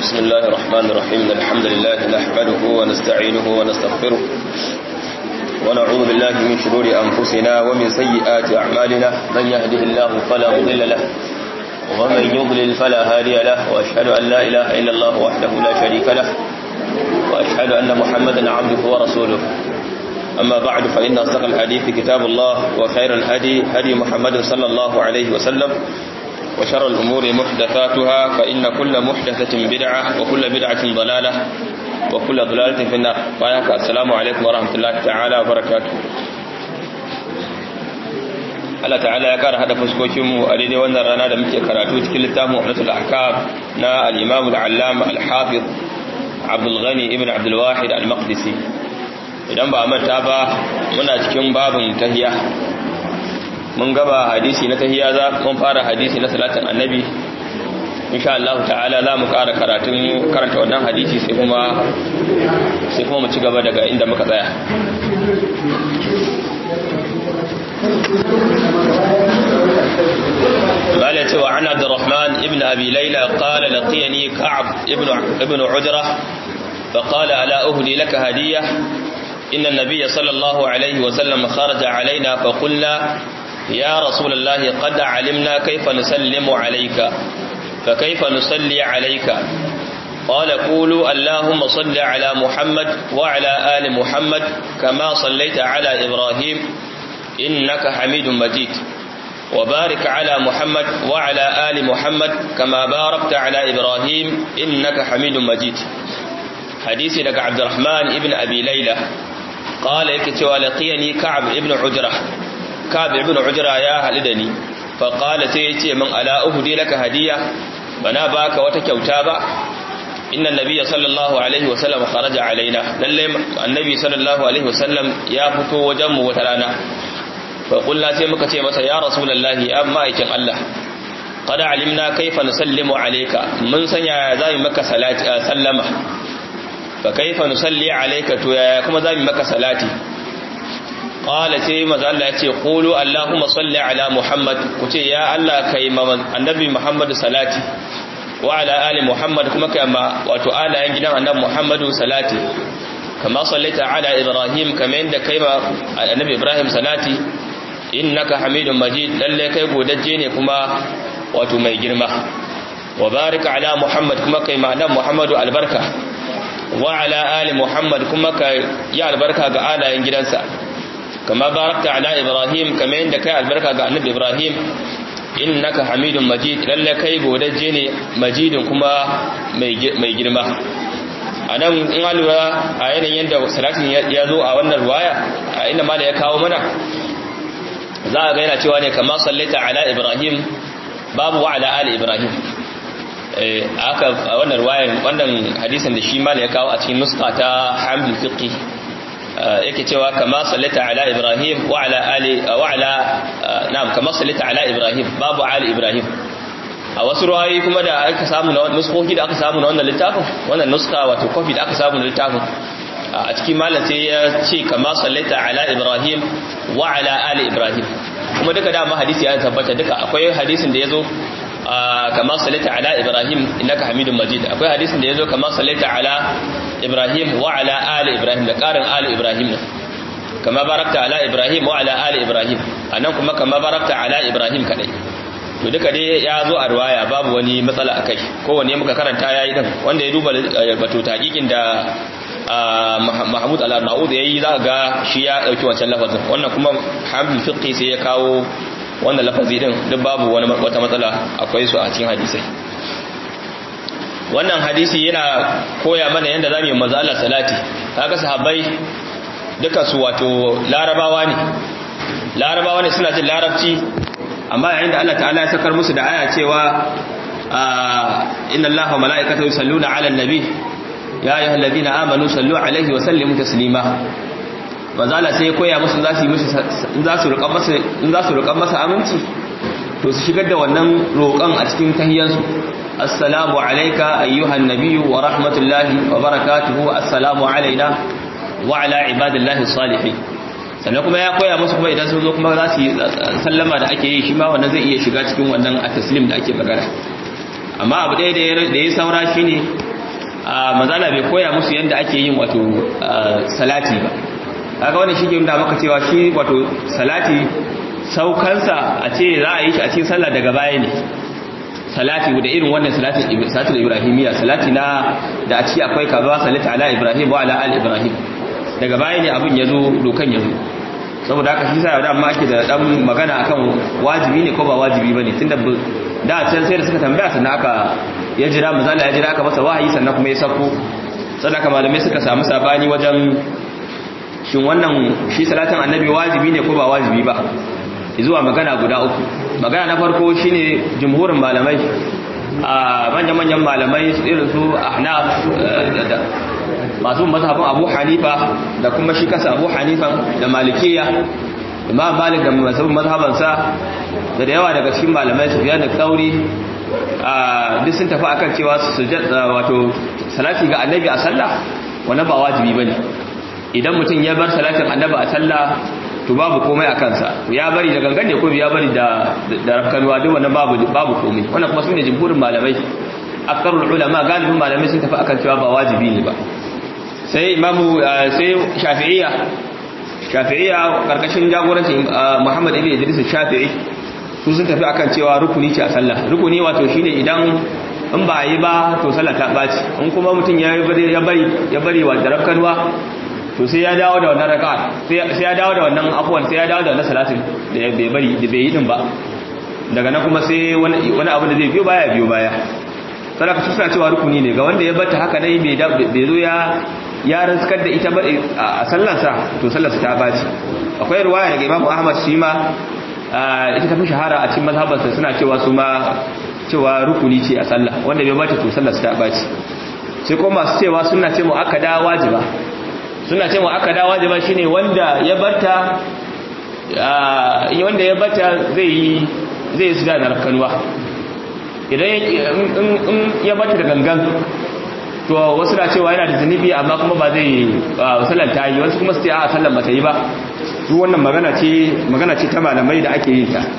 بسم الله الرحمن الرحيم الحمد لله نحمده ونستعينه ونستغفره ونعوذ بالله من شرور أنفسنا ومن سيئات أعمالنا من يهده الله فلا مضل له ومن يضلل فلا هادي له وأشهد أن لا إله إلا الله وحده لا شريك له وأشهد أن محمدا عبده ورسوله أما بعد فإن أصدق الحديث كتاب الله وخير الهدي هدي محمد صلى الله عليه وسلم وشر الأمور محدثاتها فإن كل محدثة بدعة وكل بدعة ضلالة وكل ضلالة في النار فأيك السلام عليكم ورحمة الله تعالى وبركاته Allah ta'ala ya kara hada fuskokinmu a daidai wannan rana da muke karatu cikin littafin Umratul Ahkam na al-Imam al-Allama al-Hafiz Abdul Ghani ibn Abdul Wahid al-Maqdisi idan ba manta ba muna cikin babin tahiyya mun gaba hadisi na tahiyya za mun fara hadisi na salatin annabi insha Allah ta'ala za mu ƙara karatun karanta wannan hadisi sai kuma sai kuma mu ci gaba daga inda muka tsaya قال يتوى عن عبد الرحمن ابن أبي ليلى قال لقيني كعب ابن ابن عجرة فقال ألا أهدي لك هدية إن النبي صلى الله عليه وسلم خرج علينا فقلنا يا رسول الله قد علمنا كيف نسلم عليك فكيف نصلي عليك قال قولوا اللهم صل على محمد وعلى آل محمد كما صليت على إبراهيم إنك حميد مجيد وبارك على محمد وعلى آل محمد كما باركت على إبراهيم إنك حميد مجيد حديث لك عبد الرحمن ابن أبي ليلى قال يكتوى لقيني كعب ابن عجرة كعب ابن عجرة يا هلدني فقال سيتي من ألا أهدي لك هدية بنا باك وتكوتابا إن النبي صلى الله عليه وسلم خرج علينا للي النبي صلى الله عليه وسلم يا فتو وجم وترانا فقلنا سيمك سيمة يا رسول الله أما إيكن الله قد علمنا كيف نسلم عليك من سنع زي مكة سلمة فكيف نصلي عليك تو يا كما زي مكة صلاتي قال سي ماذا الله يتي قولوا اللهم صل على محمد كتي يا الله كي النبي محمد صلاتي وعلى آل محمد كما كما واتو آل ينجنا النبي محمد صلاتي كما صليت على إبراهيم كما عند كيما النبي إبراهيم صلاتي إنك حميد مجيد للي كي قودجيني كما واتو مي جرمه وبارك على محمد كما كيما النبي محمد البركة وعلى آل محمد كما كي يا البركة على ينجنسا كما باركت على إبراهيم كما عندك البركة على النبي إبراهيم إنك حميد مجيد للا كي بودجيني مجيد كما mai girma a nan in alura a yanayin yadda salatin ya zo a wannan ruwaya a inda ma da ya kawo mana za a gaina cewa ne kama sallaita ala ibrahim babu wa ala ali ibrahim aka wannan ruwayar wannan hadisin da shi ma ya kawo a cikin nuska ta hamdul fiqi yake cewa kama sallata ala ibrahim wa ala ali wa ala na'am kama sallata ala ibrahim babu ali ibrahim a wasu ruwayoyi kuma da aka samu na nuskoki da aka samu na wannan littafin wannan nuska wato kofi da aka samu na littafin a cikin malam sai ya ce kama sallata ala ibrahim wa ala ali ibrahim kuma duka dama hadisi ya tabbata duka akwai hadisin da ya zo kama sallata ala ibrahim innaka hamidun majid akwai hadisin da ya zo kama sallata ala ibrahim wa ala ali ibrahim da karin ali ibrahim ne kama barakta ala ibrahim wa ala ali ibrahim anan kuma kama barakta ala ibrahim kadai to duka dai ya zo a riwaya babu wani matsala akai kowanne muka karanta yayi din wanda ya duba bato taqiqin da Mahmud al-Arnaud yayi za ga shi ya dauki wancan lafazin wannan kuma Hamdul Fiqhi sai ya kawo wannan lafazi din duk babu wani wata matsala akwai su a cikin hadisai wannan hadisi yana koya mana yadda zamu yi manzo Allah salati kaga sahabbai duka su wato larabawa ne larabawa ne suna jin larabci amma yayin da Allah ta'ala ya sakar musu da aya cewa inna Allaha wa mala'ikatahu yusalluna 'alan nabi ya ayyuhalladhina amanu sallu 'alaihi wa sallimu taslima manzo Allah sai ya koya musu za su yi musu in za su roƙan masa in za su roƙan masa aminci to su shigar da wannan roƙon a cikin tahiyyansu assalamu alayka ayyuhan nabiyyu wa rahmatullahi wa barakatuhu assalamu alaina wa ala ibadillahi salihin sannan kuma ya koya musu kuma idan sun zo kuma za su yi sallama da ake yi shi ma wannan zai iya shiga cikin wannan a taslim da ake magana amma abu ɗaya da ya saura shi ne manzala bai koya musu yadda ake yin wato salati ba kaga wannan shi ke nuna maka cewa shi wato salati saukansa a ce za a yi shi a cikin sallah daga baya ne salati da irin wannan salatin salatul ibrahimiyya salati na da a ciki akwai kaza salati ala ibrahim wa ala al ibrahim daga baya ne abin yazo dokan yazo saboda haka shi sa da amma ake da dan magana akan wajibi ne ko ba wajibi bane tunda da can sai da suka tambaya sannan aka ya jira misali ya jira aka masa wahayi sannan kuma ya sako sannan haka malamai suka samu sabani wajen shin wannan shi salatin annabi wajibi ne ko ba wajibi ba zuwa magana guda uku magana na farko shine jumhurin malamai a manyan-manyan malamai irin su ahnaf da masu mazhabin abu hanifa da kuma shi kasa abu hanifa da malikiya imam malik da masu mazhabansa da da yawa daga cikin malamai su fiye da tsauri duk sun tafi akan cewa su wato salati ga annabi a sallah wannan ba wajibi bane idan mutum ya bar salatin annabi a sallah to babu komai a kansa ya bari da gangan ne ko ya bari da da rafkanwa duk wannan babu babu komai wannan kuma sune jumhurin malamai akarul ulama galibin malamai sun tafi akan cewa ba wajibi ne ba sai imamu sai shafi'iyya shafi'iyya karkashin jagorancin Muhammad ibn Idris Shafi'i su sun tafi akan cewa rukuni ce a sallah rukuni wato shine idan in ba yi ba to sallah ta baci in kuma mutum ya bari ya bari wa da rafkanwa to sai ya dawo da wannan raka'a sai ya dawo da wannan afwan sai ya dawo da wannan salatin da bai bari da bai yi din ba daga nan kuma sai wani wani abu da zai biyo baya biyo baya sadaka su suna cewa rukuni ne ga wanda ya bata haka dai bai bai zo ya ya rizkar da ita ba a sallarsa to sallarsa ta baci akwai ruwaya daga Imam Ahmad shi ma ita ta fi shahara a cikin mazhabarsa suna cewa su ma cewa rukuni ce a sallah wanda bai bata to sallarsa ta baci sai kuma masu cewa suna ce mu akada wajiba suna ce wa aka dawa jama shine wanda ya barta wanda ya barta zai yi zai su da narkanuwa idan in ya barta da gangan to wasu na cewa yana da zunubi amma kuma ba zai sallan ta yi wasu kuma su ce a sallan ba ta yi ba duk wannan magana ce magana ce ta malamai da ake yin ta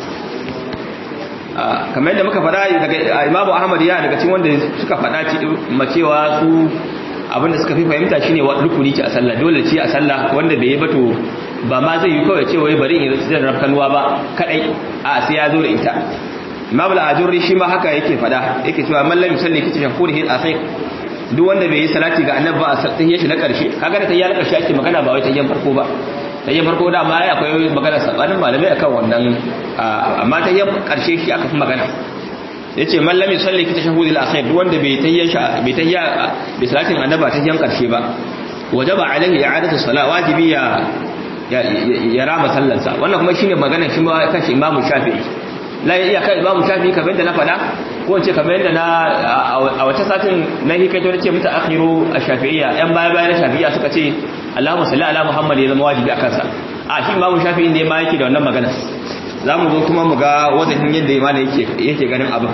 kamar yadda muka faɗa daga imamu ahmad ya daga cikin wanda suka faɗa cewa su abinda suka fi fahimta shine rukuni ce a sallah dole ce a sallah wanda bai yi ba to ba ma zai yi kawai ce wai bari in zan rafkanuwa ba kadai a sai ya zo da ita imam al-ajurri shi ma haka yake fada yake cewa man lam yusalli kitab shakurihi al-akhir duk wanda bai yi salati ga annabi ba a tahiyya shi na karshe kaga da tahiyya na karshe ake magana ba wai tahiyyan farko ba tahiyyan farko da ma akwai magana sabanin malamai akan wannan amma tahiyyan karshe shi aka fi magana yace man lam yusalli ki tashahhudil akhir duk wanda bai tayya bai tayya bi salatin annaba ta yan karshe ba wajaba alaihi i'adatu salat wajibi ya ya rama sallarsa wannan kuma shine magana shi ma kashi imamu shafi'i la ya kai imamu shafi'i kamar da na fada ko ce kamar yadda na a wata satin na hikaito nace muta akhiru ash-shafi'iyya yan baya baya na shafi'iyya suka ce Allahumma salli ala Muhammad ya zama wajibi akan sa a shi imamu shafi'i ne ma yake da wannan magana za mu zo kuma mu ga wajen yadda imana yake ganin abin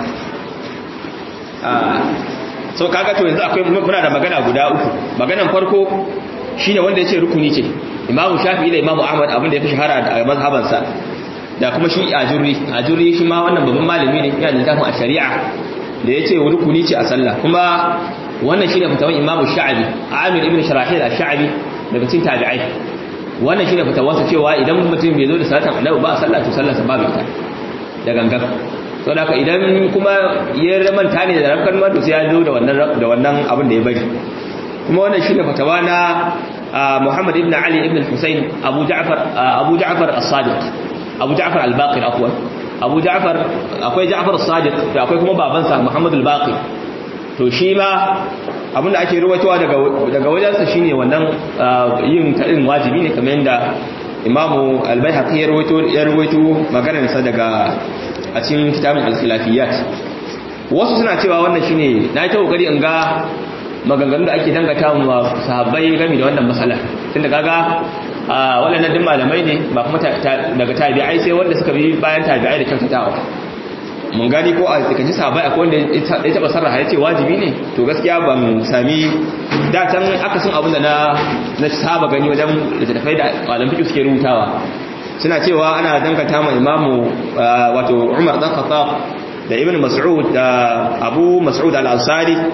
so kaga to yanzu akwai muna da magana guda uku maganan farko shine wanda yace rukuni ce imamu shafi'i da imamu ahmad abin da ya fi shahara a mazhabansa da kuma shi ajurri ajurri shi ma wannan babban malami ne yana littafin a shari'a da yace rukuni ce a sallah kuma wannan shine fatawan imamu sha'abi amir ibn sharahil ash-sha'abi daga cikin tabi'ai wannan shine fitawarsa cewa idan mutum bai zo da salatin annabi ba a sallah to sallarsa babu ita da gangan to da idan kuma ya manta ne da rafkan ma to sai ya zo da wannan da wannan abin da ya bari kuma wannan shine fatawa na Muhammad ibn Ali ibn Hussein Abu Ja'far Abu Ja'far as-Sadiq Abu Ja'far al-Baqir afwan Abu Ja'far akwai Ja'far as-Sadiq da akwai kuma babansa Muhammad al-Baqir to shi ma abinda ake ruwaitowa daga wajensa shine wannan yin taɗin wajibi ne kamar yadda imamu albayhaqi ya ruwaito ya ruwaito maganarsa daga a cikin kitabin al-khilafiyat wasu suna cewa wannan shine na yi ta kokari in ga maganganun da ake dangata wa sahabbai game da wannan matsala tunda kaga waɗannan duk malamai ne ba kuma daga tabi'ai sai wanda suka bi bayan tabi'ai da kyautatawa mun gani ko a tsakanin sahabai akwai wanda ya taba sarraha ya ce wajibi ne to gaskiya ban sami datan akasin abin da na na saba gani wajen littattafai da malam fiqh suke rubutawa suna cewa ana danganta ma imamu wato Umar dan Khattab da Ibn Mas'ud da Abu Mas'ud al-Ansari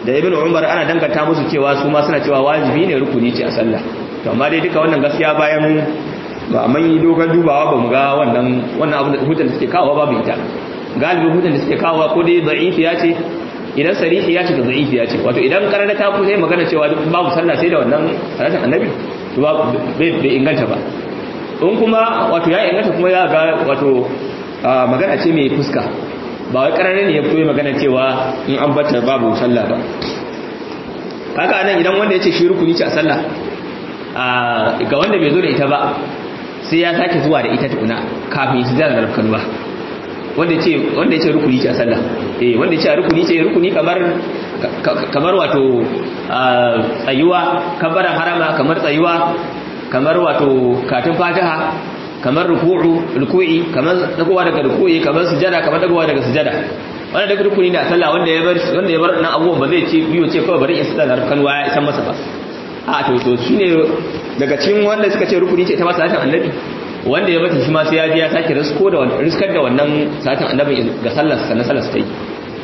da ibn umar ana danganta musu cewa su ma suna cewa wajibi ne rukuni ce a sallah to amma dai duka wannan gaskiya bayan ba a manyi dogon dubawa ba mu ga wannan wannan abu da hujjar da suke kawo babu ita galibin hujjar da suke kawo ko dai da'ifi ya ce idan sarihi ya ce da da'ifi ya ce wato idan karanta ta ku sai magana cewa babu sallah sai da wannan salatin annabi to ba bai inganta ba in kuma wato ya inganta kuma ya ga wato magana ce mai fuska ba wai karare ne ya fito magana cewa in an bata babu sallah ba haka anan idan wanda ya ce shi rukuni ce a sallah ga wanda bai zo da ita ba sai ya sake zuwa da ita tukuna kafin su zara da ba wanda ya ce wanda ya ce rukuni ce a sallah eh wanda ya ce rukuni ce rukuni kamar kamar wato tsayuwa kabaran harama kamar tsayuwa kamar wato katin fatiha kamar ruku'u ruku'i kamar dagowa daga ruku'i kamar sujada kamar dagowa daga sujada wannan daga rukuni na sallah wanda ya bar wanda ya bar nan abubuwan ba zai ce biyo ce kawai bari in sallah kan waya isan masa ba a to to shine daga cikin wanda suka ce rukuni ce ta masa salatin annabi wanda ya bata shi ma sai ya je ya sake risko da wannan riskar da wannan salatin annabi ga sallar sa na sallar sa yi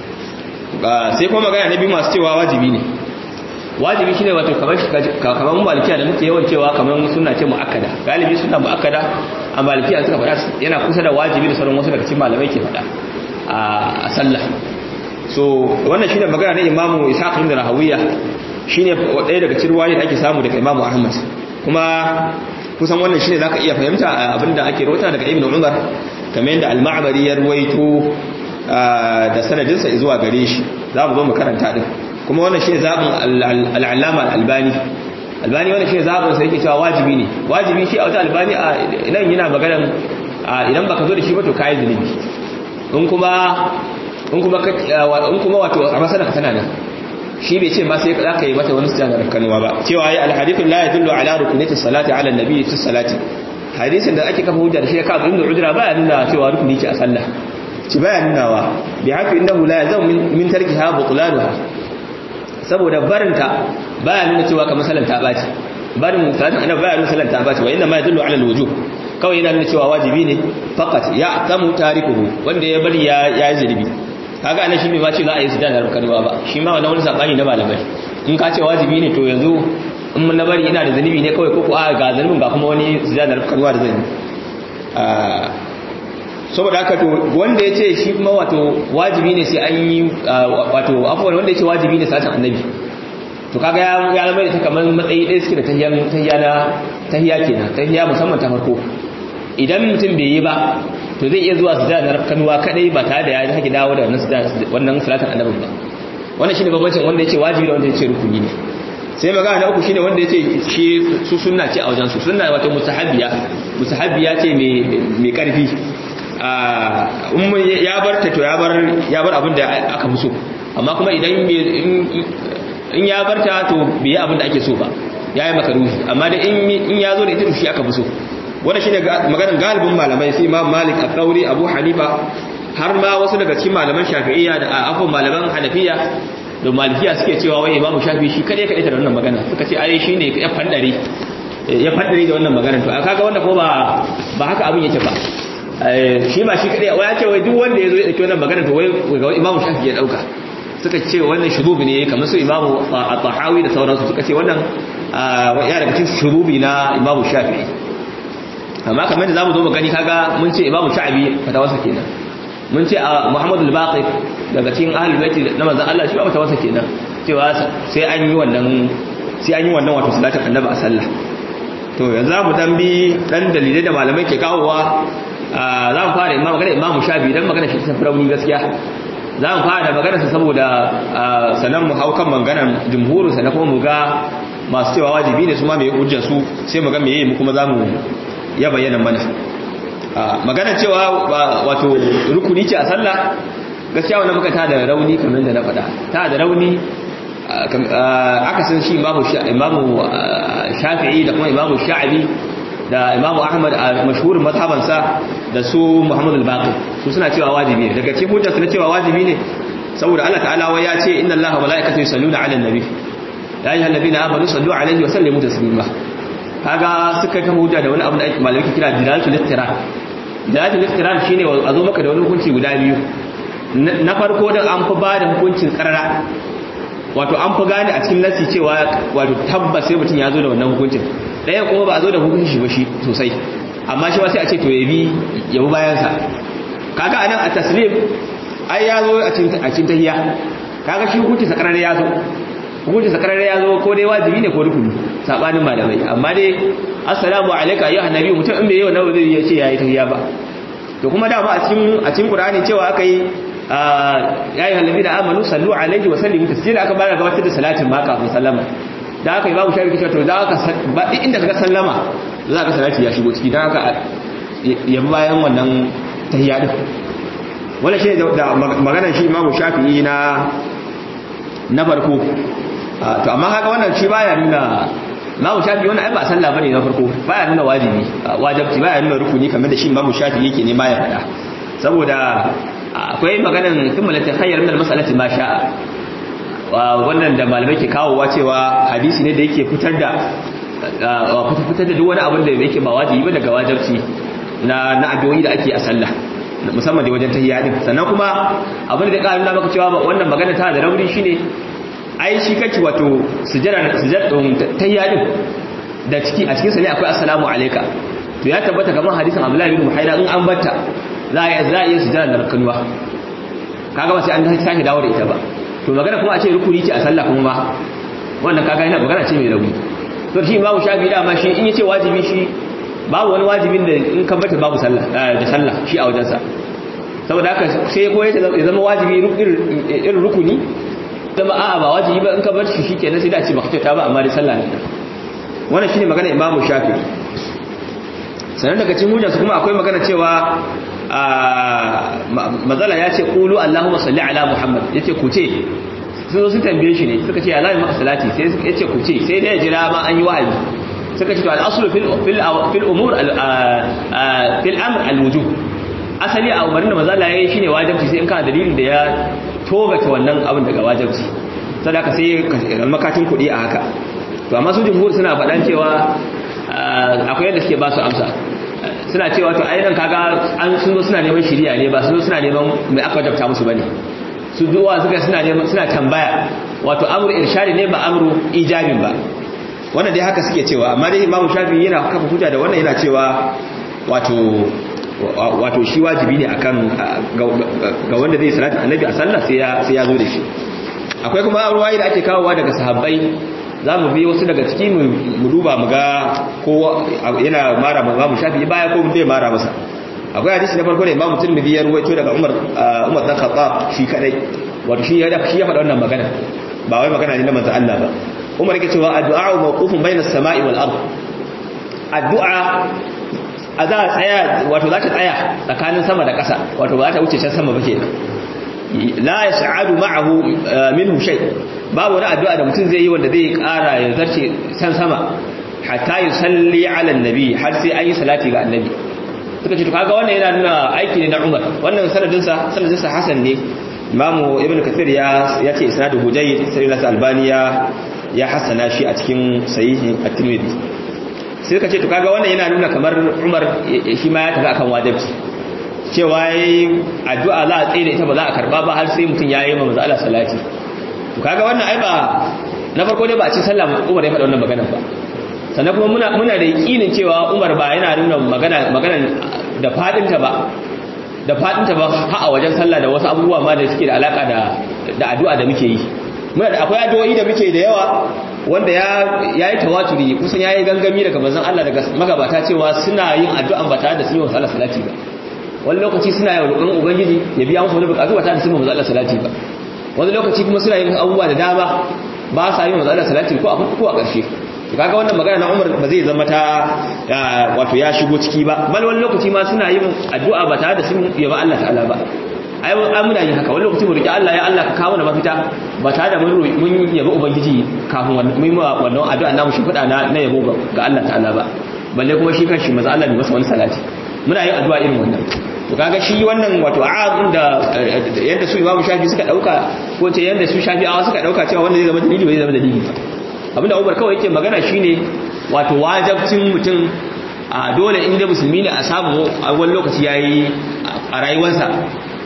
sai kuma magana na biyu masu cewa wajibi ne wajibi shine wato kamar kamar malikiya da muke yawan cewa kamar suna ce muakkada galibi suna muakkada a malikiya suka faɗa yana kusa da wajibi da sauran wasu daga cikin malamai ke faɗa a sallah so wannan shine magana na imamu ishaq ibn rahawiya shine ɗaya daga cikin ruwayoyi da ake samu daga imamu ahmad kuma kusan wannan shine zaka iya fahimta abinda ake rawaita daga ibn umar kamar yadda al-ma'bari ya ruwaito da sanadinsa zuwa gare shi za mu zo mu karanta din kuma wannan shi zaɓin al'allama al'albani albani wannan shi zaɓin sai yake cewa wajibi ne wajibi shi a wata albani a nan yana maganan idan baka zo da shi ba to kayi zunubi in kuma in kuma in kuma wato a masana ka tana nan shi bai ce ba sai za ka yi mata wani sujjada da kanuwa ba cewa ya alhadithun la yadullu ala rukunati salati ala nabi fi salati hadisin da ake kafa hujja da shi ka ibn udra ba ya nuna cewa rukuni ce a sallah ci baya nunawa bi haka innahu la yazam min tarkiha butlanuha saboda barinta baya nuna cewa kamar salan ta baci barin salatin annabi baya nuna salan ta baci wa inna ma yadullu ala alwujub kawai yana nuna cewa wajibi ne faqat ya tamu tarikuhu wanda ya bari ya ya zulubi kaga anan shi bai ma ce za a yi sujada da kalwa ba shi ma wannan wani sabani na malamai in ka ce wajibi ne to yanzu in mun na bari ina da zunubi ne kawai ko ko a ga zunubin ga kuma wani sujada da kalwa da zan yi saboda haka to wanda ya ce shi kuma wato wajibi ne sai an yi wato afuwar wanda ya ce wajibi ne satin annabi to kaga ya ya zama da ta kamar matsayi ɗaya suke da tahiyan tahiya na tahiya kenan tahiya musamman ta farko idan mutum bai yi ba to zai iya zuwa sujada na rafkanuwa kadai ba tare da ya haƙi dawo da wannan salatin annabin ba wannan shine bambancin wanda ya ce wajibi da wanda ya ce rukuni ne sai magana na uku shine wanda ya ce shi su sunna ce a wajen su sunna wato mustahabbiya mustahabbiya ce mai karfi ya bar ta to ya bar ya bar abin da aka fi so amma kuma idan in ya bar ta to bai yi abin da ake so ba ya yi makaruhi amma da in ya zo da ita to shi aka fi so wanda shine maganar galibin malamai sai Imam Malik al-Thawri Abu Hanifa har ma wasu daga cikin malaman Shafi'iyya da afwan malaman Hanafiya da Malikiya suke cewa wai Imam Shafi'i shi kade kade da wannan magana suka ce ai shine ya fandare ya fandare da wannan magana to kaga wanda ko ba ba haka abin yake ba shi ba shi kadai wai ya ce wai duk wanda ya zo ya dauki wannan magana to wai ga imamu shafi ya dauka suka ce wannan shurubi ne kamar su imamu at-tahawi da sauransu suka ce wannan ya daga cikin shurubi na imamu shafi amma kamar da zamu zo mu gani kaga mun ce imamu sha'abi fatawarsa kenan mun ce muhammad al-baqir daga cikin ahlul bait na manzon Allah shi ba fatawarsa kenan cewa sai an yi wannan sai an yi wannan wato salatin annabi a sallah to yanzu za mu dan bi dan dalilai da malamai ke kawowa za mu fara imam magana imamu shafi dan magana shi ta rauni gaskiya za mu fara da magana sa saboda sanan mu haukan maganar jumhuru sana kuma mu ga masu cewa wajibi ne su ma mai hujjar su sai mu ga meye mu kuma za mu ya bayyana mana magana cewa wato rukuni ce a sallah gaskiya wannan muka ta da rauni kamar da na faɗa ta da rauni aka san shi imamu shafi'i da kuma imamu sha'abi da imamu ahmad a mashhurin mazhabansa da su muhammadu al-baqir su suna cewa wajibi ne daga cikin hujjarsu na cewa wajibi ne saboda Allah ta'ala wai ya ce inna allaha wa malaikatahu yusalluna 'alan nabi ya ayyuhal ladina amanu sallu 'alaihi wa sallimu taslima kaga suka ta hujja da wani abu da malamai kira dilalatul iqtiran dilalatul iqtiran shine a zo maka da wani hukunci guda biyu na farko da an fi ba da hukuncin karara wato an fi gane a cikin nasi cewa wato tabbas sai mutum ya zo da wannan hukuncin ɗaya kuma ba a zo da hukuncin shi ba shi sosai amma shi ba sai a ce to ya bi ya bi bayansa kaga anan a taslim ai ya zo a cikin tahiyya kaga shi hukunci sakarar ya zo hukunci sakarar ya zo ko dai wajibi ne ko rukuni sabanin malamai amma dai assalamu alayka ayyuhan nabi mutum in bai yi wannan zai ya ce yayi tahiyya ba to kuma da ba a cikin a cikin qur'ani cewa aka yi ya yi halabi da amanu sallu alaihi wa sallimu tasjila aka bayar gabatar da salatin ma kafin sallama da aka yi babu shari'a cewa to da aka ba inda kaga sallama za ka salati ya shigo ciki dan aka yabi bayan wannan tahiyya din wannan shi da maganar shi imamu shafi'i na na farko to amma haka wannan shi baya nuna imamu shafi'i wannan ai ba sallah bane na farko baya nuna wajibi wajibi baya nuna rukuni kamar da shi imamu shafi'i yake ne baya faɗa saboda akwai maganan thumma la takhayyar min al-mas'alati ma sha'a wannan da malamai ke kawowa cewa hadisi ne da yake fitar da fitar da duk wani abin da yake ba wajibi ba daga wajibci na na addu'o'i da ake a sallah musamman da wajen tahiyya din sannan kuma abin da ƙarin maka cewa wannan magana ta da rauni shine ai shi kake wato sujada sujadun tahiyya din da ciki a cikin sa ne akwai assalamu alayka to ya tabbata kamar hadisin Abdullah ibn Muhaira in an batta za a za a iya sujada da rakanuwa kaga ba sai an sake dawo da ita ba to magana kuma a ce rukuni ce a sallah kuma ba wannan kaga yana magana ce mai rauni to shi babu shafi da ma shi in yace wajibi shi babu wani wajibin da in kan bata babu sallah da sallah shi a wajensa saboda haka sai ko ya zama wajibi irin rukuni zama a'a ba wajibi ba in ka bar shi shikenan sai da ce baka ta ba amma da sallah ne wannan shine magana imamu shafi sanan daga cikin hujjarsu kuma akwai magana cewa mazala ya ce qulu allahumma salli ala muhammad yace ku ce sun zo su tambaye shi ne suka ce Allah ya maka salati sai yace ku ce sai dai ya jira ma an yi wahayi suka ce to al-aslu fil fil fil umur fil amr al-wujub asali a umarin da mazala yayi shine wajibi sai in kana dalilin da ya togata wannan abin daga wajibi sadaka sai makatin kuɗi a haka to amma su jumhur suna faɗan cewa akwai yadda suke ba su amsa suna cewa to ainihin kaga an sun zo suna neman shiriya ne ba sun zo suna neman mai aka wajabta musu bane su duwa suka suna neman suna tambaya wato amru irshadi ne ba amru ijabin ba wannan dai haka suke cewa amma dai imamu shafi yana kafa hujja da wannan yana cewa wato wato shi wajibi ne akan ga wanda zai salatu annabi a sallah sai ya sai ya zo da shi akwai kuma ruwayi da ake kawowa daga sahabbai za mu bi wasu daga ciki mu duba mu ga ko yana mara ma mu shafi baya ko bai mara masa akwai hadisi na farko da imamu tirmidhi ya ruwaito daga umar umar dan khattab shi kadai wato shi ya shi ya faɗa wannan magana ba wai magana ne na manzo Allah ba umar yake cewa addu'a mawqufun bainas sama'i wal ard addu'a a za a tsaya wato za ta tsaya tsakanin sama da ƙasa wato ba za ta wuce can sama ba kenan la yas'adu ma'ahu minhu shay babu wani addu'a da mutum zai yi wanda zai ƙara ya zarce san sama hatta yusalli ala annabi har sai an yi salati ga annabi suka ce to kaga wannan yana nuna aiki ne na Umar wannan sanadin sa sanadin sa Hasan ne Imam Ibn Kathir ya ya ce isnadu Hujayd sai Nasir Albani ya ya hasana shi a cikin sahihi at-Tirmidhi sai suka ce to kaga wannan yana nuna kamar Umar shi ma ya tafi akan wajibi cewa yayi addu'a za a tsaye da ita ba za a karba ba har sai mutum ya yi manzo Allah salati to kaga wannan ai ba na farko dai ba a ci sallah Umar ya faɗa wannan magana ba sannan kuma muna muna da yakinin cewa Umar ba yana nuna magana magana da fadin ta ba da fadin ta ba ha a wajen sallah da wasu abubuwa ma da suke da alaka da da addu'a da muke yi muna da akwai addu'o'i da muke da yawa wanda ya yayi tawaturi kusan yayi gangami daga manzon Allah daga magabata cewa suna yin addu'an ba tare da sun yi wa Allah salati ba wani lokaci suna yin roƙon ubangiji ya biya musu wani buƙatu ba tare da sun yi wa Allah salati ba wani lokaci kuma suna yin abubuwa da dama ba sa yin wa Allah salati ko a ko a ƙarshe to kaga wannan magana na Umar ba zai zama ta wato ya shigo ciki ba bal wani lokaci ma suna yin addu'a ba tare da sun yaba Allah ta'ala ba ai an muna yin haka wani lokaci mu roki Allah ya Allah ka kawo na mafita ba tare da mun mun yaba ubangiji kafin wannan mun wannan addu'a namu shi fada na na yabo ga Allah ta'ala ba balle kuma shi kanshi maza Allah bai masa wani salati muna yin addu'a irin wannan to kaga shi wannan wato a'adun da yadda su Imam Shafi suka dauka ko ce yadda su Shafi'awa suka dauka cewa wanda zai zama dalili bai zama dalili ba abinda Umar kawai yake magana shine wato wajibcin mutum a dole inda musulmi ne a samu a wani lokaci yayi a rayuwarsa ko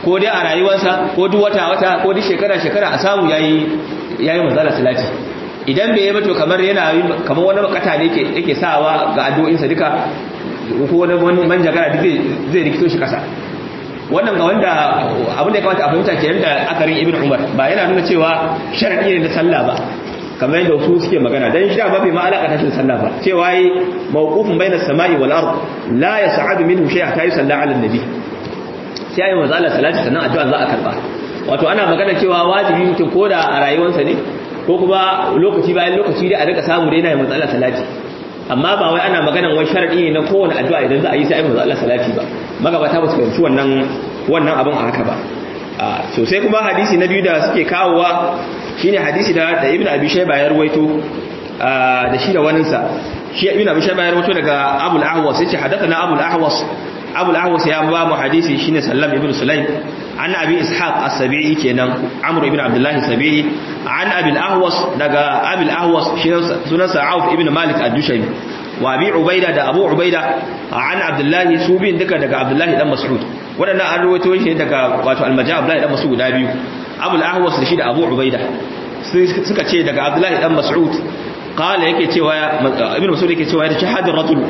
ko dai a rayuwarsa ko duk wata wata ko duk shekara shekara a samu yayi yayi manzala salati idan bai yi ba to kamar yana kamar wani makata ne yake yake sawa ga addu'o'insa duka ko wani manjagara duk zai rikito shi kasa wannan ga wanda abin da ya kamata a fahimta kenan da akarin ibn umar ba yana nuna cewa sharadi ne na sallah ba kamar yadda wasu suke magana dan shi da ba bai ma alaka tashin sallah ba cewa yi mawqufun bainas samai wal ard la yas'adu minhu shay'a ta yusalla ala nabi sai ayi manzo Allah salati sannan addu'a za a karba wato ana magana cewa wajibi mutum koda a rayuwarsa ne ko kuma lokaci bayan lokaci dai a rika samu dai yana manzo Allah salati amma ba wai ana maganan wani sharadi ne na kowane addu'a idan za a yi sai manzo Allah salati ba magabata ba su fahimci wannan wannan abin a haka ba so sai kuma hadisi na biyu da suke kawowa shine hadisi da da Ibn Abi Shayba ya ruwaito da shi da waninsa shi Ibn Abi Shayba ya ruwaito daga Abu al-Ahwas yace hadathana Abu al-Ahwas Abu al-Ahwas ya ba mu hadisi shine Sallam ibn Sulaim an Abi Ishaq as-Sabi'i kenan Amr ibn Abdullah as-Sabi'i an Abi al-Ahwas daga Abi al-Ahwas shi sunansa Auf ibn Malik ad-Dushaymi wa Abi Ubaida da Abu Ubaida an Abdullah su bin duka daga Abdullah dan Mas'ud wadannan an rawaito shi daga wato al-Majah Abdullah dan Mas'ud da biyu Abu al-Ahwas da shi da Abu Ubaida suka ce daga Abdullah dan Mas'ud qala yake cewa Ibn Mas'ud yake cewa ya shahadar rajul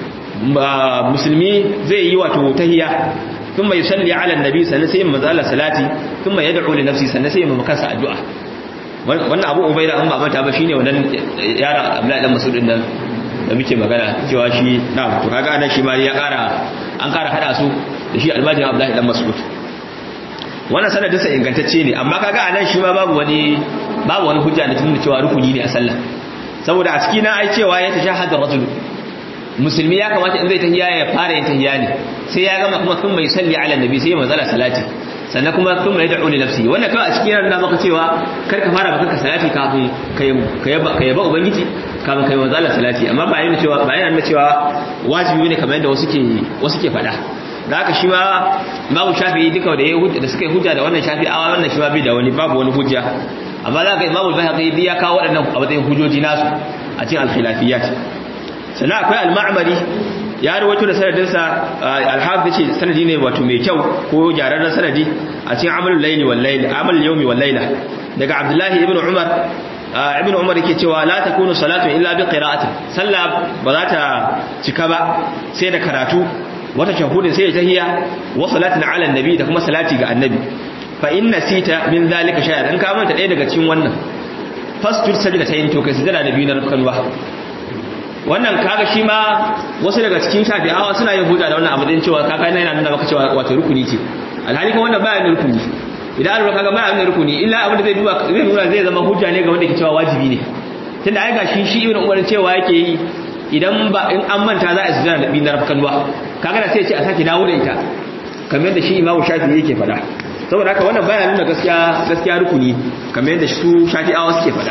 musulmi zai yi wato tahiyya thumma yusalli ala annabi sannan sai manzo Allah salati thumma yad'u li nafsi sannan sai manzo kansa addu'a wannan Abu Ubaida an ba mata ba shine wannan yaron Abdullah dan Mas'ud din nan da muke magana cewa shi na to kaga anan shi ma ya kara an kara hada su da shi almajin Abdullah dan Mas'ud wannan sanadin sa ingantacce ne amma kaga anan shi ma babu wani babu wani hujja da tunda cewa rukuni ne a sallah saboda a cikin na ai cewa ya tashahhadu rajul musulmi ya kamata in zai tahiyya ya fara yin tahiyya ne sai ya gama kuma kun mai salli ala nabi sai ya manzala salati sannan kuma kun mai da'u li nafsi wannan kawai a cikin yana maka cewa kar ka fara baka salati kafin ka yaba ka yaba ubangiji kafin kai manzala salati amma ba yana cewa ba yana cewa wajibi ne kamar yadda wasu ke wasu ke faɗa da haka shi ma babu shafi'i duka da ya hujja da suka yi hujja da wannan shafi'awa wannan shi ma bai da wani babu wani hujja amma za ka imamu al-bayhaqi ya kawo waɗannan a matsayin hujjoji nasu a cikin al-khilafiyat sannan akwai al-ma'mari ya rawaito da sanadinsa al-hafiz ce sanadi ne wato mai kyau ko gyararren sanadi a cikin amalul layli wal layl amal yawmi wal layla daga abdullahi ibn umar ibn umar yake cewa la takunu salatu illa bi qira'atin sallah ba za ta cika ba sai da karatu wata shahudin sai ya tahiya wa salatin ala annabi da kuma salati ga annabi fa inna sita min zalika shay'an in ka manta ɗaya daga cikin wannan fastur sajda tayin to kai sujada da biyu na rukunwa wannan kaga shi ma wasu daga cikin shafi'awa suna yin hujja da wannan abu din cewa kaga yana nuna maka cewa wato rukuni ce alhali kuma wannan baya da rukuni idan an kaga baya da rukuni illa abin da zai duba zai nuna zai zama hujja ne ga wanda ke cewa wajibi ne tunda ai gashi shi ibn umar cewa yake yi idan ba in an manta za a sujada da biyu na rukunwa kaga da sai ce a sake dawo da ita kamar yadda shi imamu shafi'i yake faɗa saboda haka wannan baya nuna gaskiya gaskiya rukuni kamar yadda su shafi'awa suke faɗa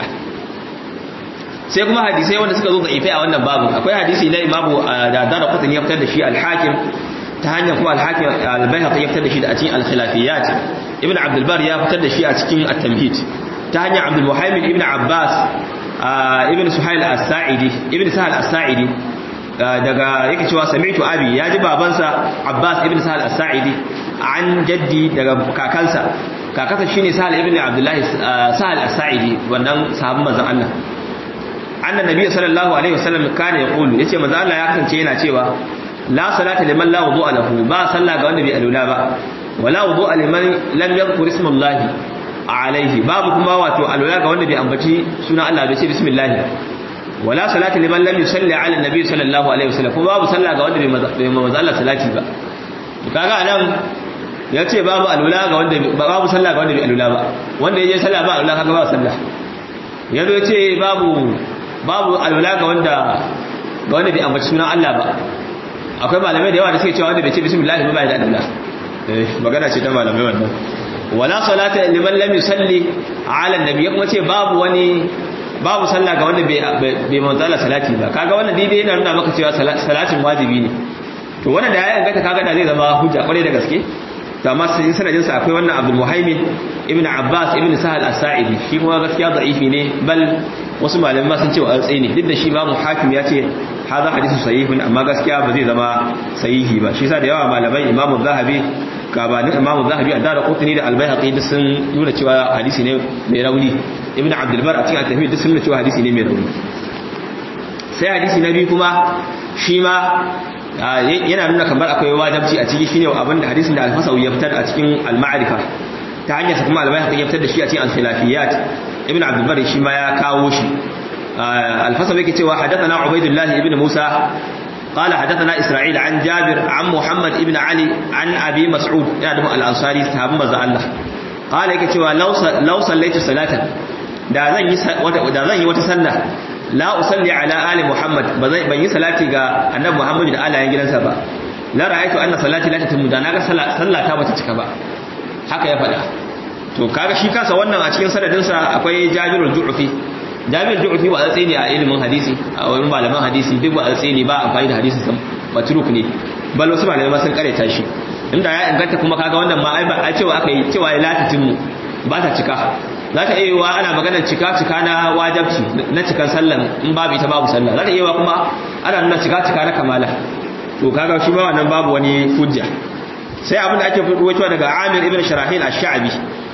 sai kuma hadisai wanda suka zo da ifai a wannan babu akwai hadisi na imamu da dara kutun ya fitar da shi al-hakim ta hanyar kuma al-hakim al-bayhaqi ya fitar da shi da a cikin al-khilafiyat ibn abdul bar ya fitar da shi a cikin at-tamhid ta hanyar abdul muhammad ibn abbas ibn suhail as-sa'idi ibn sahal as-sa'idi daga yake cewa sami'tu abi ya ji babansa abbas ibn sahal as-sa'idi an jaddi daga kakansa kakansa shine sahal ibn abdullahi sahal as-sa'idi wannan sahabban manzon Allah anna nabiy sallallahu alaihi wasallam kana yaqulu yace manzo Allah ya kasance yana cewa la salata liman la wudu'a lahu ba sallah ga wanda bai alula ba wala wudu'a liman lam yadhkur ismallahi alaihi babu kuma wato alula ga wanda bai ambaci sunan Allah bai ce bismillah wala salata liman lam yusalli ala nabiy sallallahu alaihi wasallam kuma babu sallah ga wanda bai manzo Allah salati ba to kaga anan yace babu alula ga wanda babu sallah ga wanda bai alula ba wanda yaje sallah ba alula kaga ba sallah yanzu yace babu babu alwala ga wanda ga wanda bai ambaci sunan Allah ba akwai malamai da yawa da suke cewa wanda bai ce bismillah ba bai da alwala eh magana ce ta malamai wannan wala salata liman lam yusalli ala annabi kuma ce babu wani babu sallah ga wanda bai bai manzala salati ba kaga wannan daidai yana nuna maka cewa salatin wajibi ne to wannan da ya inganta kaga da zai zama hujja kwarai da gaske to amma sai sanadin sa akwai wannan Abdul Muhaimin ibn Abbas ibn Sahal as-Sa'idi shi kuma gaskiya da'ifi ne bal wasu malamai sun ce wa altsai ne duk da shi babu hakim ya ce haza hadisu sahihun amma gaskiya ba zai zama sahihi ba shi yasa da yawa malamai imamu zahabi gabanin imamu zahabi a dara kotuni da albayhaqi duk sun nuna cewa hadisi ne mai rauni ibn abdul bar a cikin at-tahmid duk sun nuna cewa hadisi ne mai rauni sai hadisi na biyu kuma shi ma yana nuna kamar akwai wajabci a ciki shine abin da hadisin da al-fasawi ya fitar a cikin al-ma'rifa ta hanyar sa kuma al-bayhaqi ya fitar da shi a cikin al-khilafiyat ibn abdul bar shi ma ya kawo shi al-fasawi yake cewa hadathana ubaidullah ibn musa قال حدثنا إسرائيل عن جابر عن محمد ابن علي عن أبي مسعود يعني الأنصاري صحابة مزا الله قال يك cewa law sallaitu salatan da zan yi da zan yi wata sallah la usalli ala ali muhammad ban yi salati ga annabi muhammad da alayen gidansa ba la ra'aytu anna salati la tatimmu da naga sallah ta bata cika ba haka ya faɗa to kaga shi kasa wannan a cikin sanadin sa akwai jabirul ju'fi jami'ar ju'ufi ba a tsaye ne a ilimin hadisi a wani malaman hadisi duk ba a tsaye ne ba amfani da hadisi sam matruk ne bal wasu malamai ma sun kareta shi inda ya inganta kuma kaga wannan ma a cewa aka yi cewa ya latatin mu ba ta cika za ta iya wa ana maganar cika cika na wajabci na cikan sallan in babu ita babu sallah za ta iya wa kuma ana nuna cika cika na kamala to kaga shi ba wannan babu wani hujja sai abin da ake ruwaitowa daga Amir ibn Sharahil ash-Sha'bi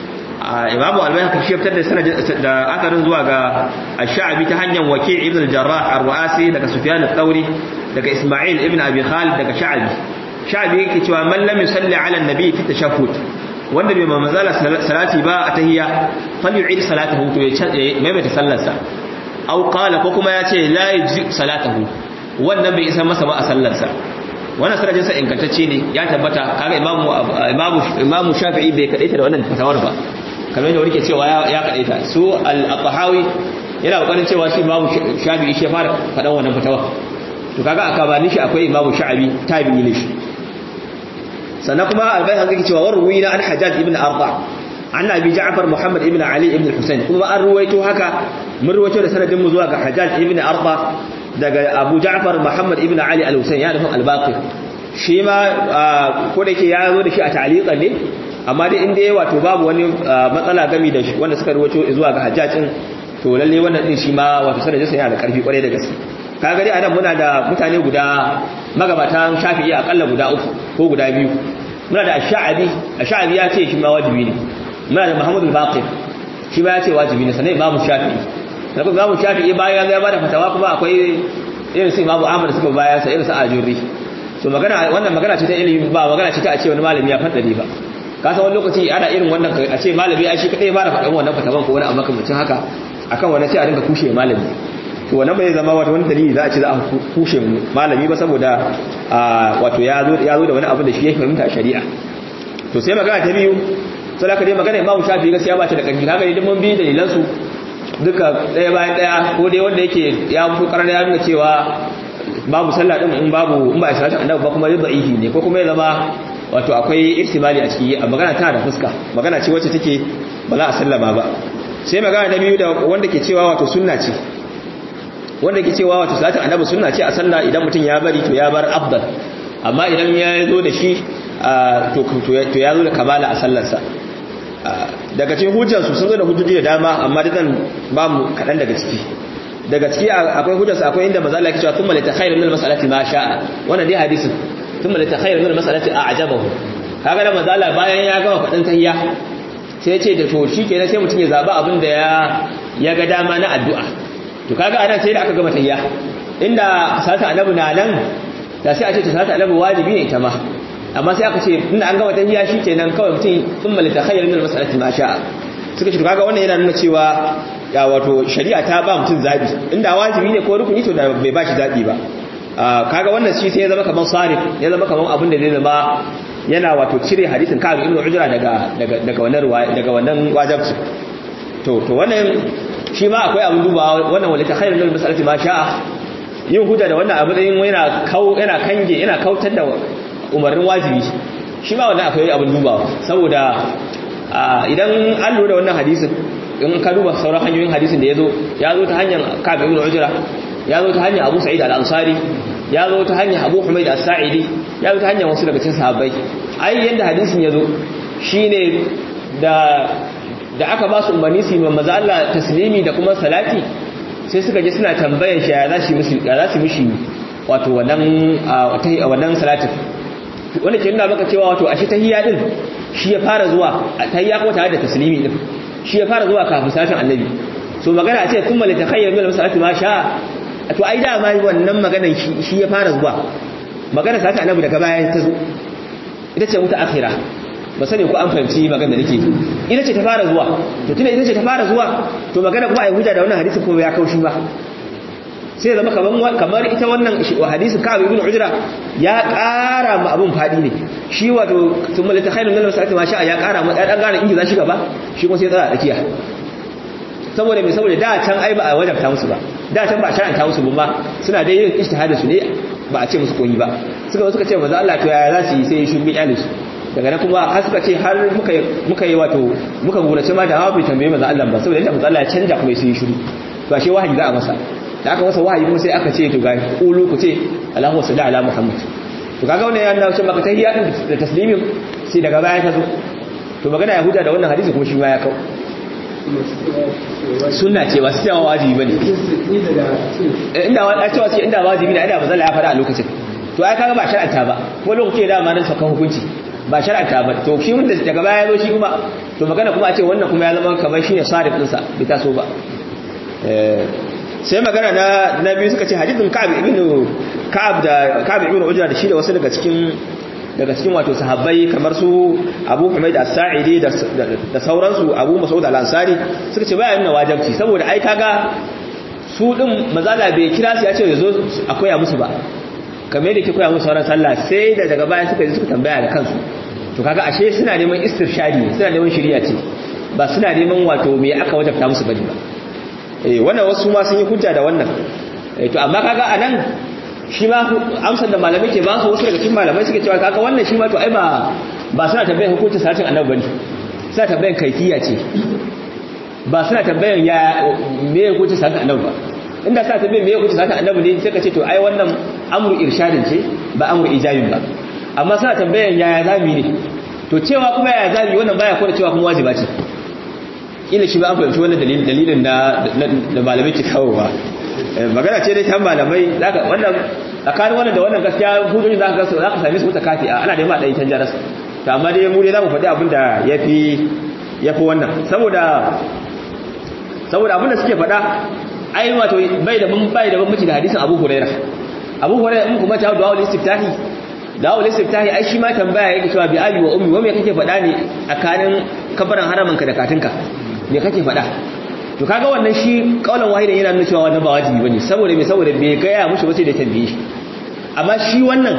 imamu albayhaqi shi fitar da sanadin da akarin zuwa ga ash-sha'bi ta hanyar waki' ibn al-jarrah ar-ru'asi daga sufyan al-thawri daga isma'il ibn abi khalid daga sha'bi sha'bi yake cewa man lam yusalli ala an-nabi fi tashahhud wanda bai manzala salati ba a tahiyya fal yu'id salatahu to ya maimaita sallarsa aw qala ko kuma ya ce la yujzi salatahu wannan bai isa masa ba a sallarsa wannan sanadin sa ingantacce ne ya tabbata kaga imamu imamu imamu shafi'i bai kadaita da wannan fatawar ba kamar yadda wani ke cewa ya kadaita su al-qahawi yana kokarin cewa shi imamu shafi'i shi fara fadan wannan fatawar to kaga aka bani shi akwai imamu sha'abi tabi'i ne shi sannan kuma al-bayhaqi yake cewa warwina an hajjaj ibn arba an abi ja'far muhammad ibn ali ibn husayn kuma an ruwaito haka mun ruwaito da sanadin mu zuwa ga hajjaj ibn arba daga abu ja'far muhammad ibn ali al-husayn ya nufin al-baqir shi ma ko da yake ya zo da shi a ta'liqan ne amma dai inda yayi wato babu wani matsala game da shi wanda suka ruwaito zuwa ga hajjajin to lalle wannan din shi ma wato sanadin sa yana da karfi kwarai da gaske kaga dai anan muna da mutane guda magabatan shafi'i akalla guda uku ko guda biyu muna da ash-sha'abi ash-sha'abi ya ce shi ma wajibi ne muna da muhammad al-baqir shi ba ya ce wajibi ne sanai imamu shafi'i da kuma imamu shafi'i bayan ya bada fatawa kuma akwai irin su imamu ahmad suka bayan sa irin su ajurri so magana wannan magana ce ta ilimi ba magana ce ta a ce wani malami ya faddade ba ka san wani lokaci ana irin wannan a ce malami ai shi kadai ba da fadan wannan fatawan ko wani abu makamancin haka akan wannan sai a dinga kushe malami to wannan bai zama wata wani dalili za a ce za a kushe malami ba saboda wato ya zo ya zo da wani abu da shi ya fahimta shari'a to sai magana ta biyu sai aka dai magana imamu shafi gaskiya ba ta da ƙarfi kaga idan mun bi dalilan su duka ɗaya bayan ɗaya ko dai wanda yake ya fito karar ya nuna cewa babu sallah din in babu in ba a salatu annabi ba kuma yadda ihi ne ko kuma ya zama wato akwai ihtimali a ciki a magana tana da fuska magana ce wacce take ba za a sallama ba sai magana na biyu da wanda ke cewa wato sunna ce wanda ke cewa wato salatu annabi sunna ce a sallah idan mutum ya bari to ya bar afdal amma idan ya zo da shi to ya zo da kamala a sallarsa daga cikin hujjansu sun zo da hujjoji da dama amma da zan ba mu kaɗan daga ciki daga ciki akwai hujjarsu akwai inda maza Allah ke cewa thumma litakhayru min al-mas'alati ma sha'a wannan dai hadisin thumma litakhayru min al-mas'alati a'jabahu kaga da maza Allah bayan ya gama faɗin tahiyya sai ya ce da to shikenan sai mutum ya zaba abin da ya ya ga dama na addu'a to kaga anan sai da aka gama tahiyya inda salatu annabi na nan da sai a ce salatu annabi wajibi ne ita ma amma sai aka ce inda an gama tahiyya shikenan kawai mutum thumma litakhayru min al-mas'alati ma sha'a suka ce kaga wannan yana nuna cewa ya wato shari'a ta ba mutum zabi inda wajibi ne ko rukuni to da bai ba shi zabi ba kaga wannan shi sai ya zama kaman sarif ya zama kaman abin da zai zama yana wato cire hadisin ka ibn ujra daga daga daga wannan ruwaya daga wannan wajibci to to wannan shi ma akwai abin dubawa wannan wala ta khairul masalati ma sha'a yin hujja da wannan abin yana kau yana kange yana kautar da umarnin wajibi shi ma wannan akwai abin dubawa saboda idan an lura da wannan hadisin in ka duba sauran hanyoyin hadisin da ya zo ya zo ta hanyar kabe ibn ujra ya zo ta hanyar abu sa'id al-ansari ya zo ta hanyar abu humaid as-sa'idi ya zo ta hanyar wasu daga cikin sahabbai ai yanda hadisin ya zo shine da da aka ba su umarni su yi maza Allah taslimi da kuma salati sai suka je suna tambayar shi ya za su mishi ya za su mishi wato wannan wannan salatin wanda ke nuna maka cewa wato ashe tahiyya din shi ya fara zuwa tahiyya ko tare da taslimi din shi ya fara zuwa kafin salatin annabi so magana a ce thumma li takhayyar min salati ma sha to ai da ma wannan maganan shi ya fara zuwa magana salatin annabi daga baya ta zo ita ce muta akhira ba sani ko an fahimci magana da nake ita ce ta fara zuwa to tunda ita ce ta fara zuwa to magana kuma ai hujja da wannan hadisi ko ya kaushi ba sai zama kaman kamar ita wannan hadisi Ka'ab ibn Ujra ya ƙara ma abun fadi ne shi wato thumma latakhayru min al-salati ma sha'a ya ƙara ma dan gane inji za shi gaba shi kuma sai tsara tsakiya saboda me saboda da can ai ba a wajabta musu ba da can ba a shar'anta musu ba suna dai yin ijtihadin su ne ba a ce musu koyi ba suka suka ce manzo Allah to yaya za su yi sai shi bi su daga nan kuma har suka ce har muka muka yi wato muka gurace ma da hawa bai tambaye manzo Allah ba saboda inda manzo Allah ya canja kuma sai yi shiru to ashe wahayi za a masa da aka masa wahayi kuma sai aka ce to ga qulu ku ce Allahu salli ala Muhammad to kaga wannan ya nuna cewa maka tahiyya din da taslimin sai daga baya ta zo to magana yahuda da wannan hadisi kuma shi ma ya kawo sunna ce ba su cewa wajibi bane inda wani cewa ce inda wajibi ne inda ba zalla ya fara a lokacin to ai kaga ba shar'anta ba kuma lokacin da ma nan sakan hukunci ba shar'anta ba to shi mun daga baya ya zo shi kuma to magana kuma a ce wannan kuma ya zama kamar shine sarif din sa bai taso ba sai magana na na biyu suka ce hadithun Ka'ab ibn Ka'ab da Ka'ab ibn Ujra da shi da wasu daga cikin daga cikin wato sahabbai kamar su Abu Humayd as-Sa'idi da sauransu Abu Mas'ud al-Ansari suka ce baya nuna wajibi saboda ai kaga su din mazala bai kira su ya ce yazo a koya musu ba kamar yadda ke koya musu sauran sallah sai da daga baya suka ji suka tambaya da kansu to kaga ashe suna neman istirshadi suna neman shari'a ce ba suna neman wato me aka wajabta musu bane ba eh wannan wasu ma sun yi hujja da wannan eh to amma kaga anan shi ma amsar da malamai ke ba su wasu daga cikin malamai suke cewa kaga wannan shi ma to ai ba ba suna tambayar hukuncin salatin annabi bane suna tambayar kaifiya ce ba suna tambayar ya me hukuncin salatin annabi ba inda suna tambayar me hukuncin salatin annabi ne sai ka ce to ai wannan amru irshadin ce ba amru ijabin ba amma suna tambayar yaya zami ne to cewa kuma yaya zami wannan baya kona cewa kuma wajiba ce ila shi ba an fahimci wannan dalilin dalilin da da malamai ke kawo ba magana ce dai ta malamai zaka wannan tsakanin wannan da wannan gaskiya hujjoji zaka ga zaka same su mutakafi a ana da ma dai canja rasu to amma dai mu dai zamu faɗi abin da yafi yafi wannan saboda saboda abin da suke faɗa ai wato bai da bai da bambanci da hadisin Abu Hurairah Abu Hurairah in kuma ta du'a istiftahi du'a istiftahi ai shi ma tambaya yake cewa bi abi wa ummi wa me kake faɗa ne tsakanin kabarin haramanka da katinka me kake faɗa to kaga wannan shi kaulan wahidan yana nuna cewa wannan ba wajibi bane saboda me saboda bai gaya mushi ba sai da tambaye shi amma shi wannan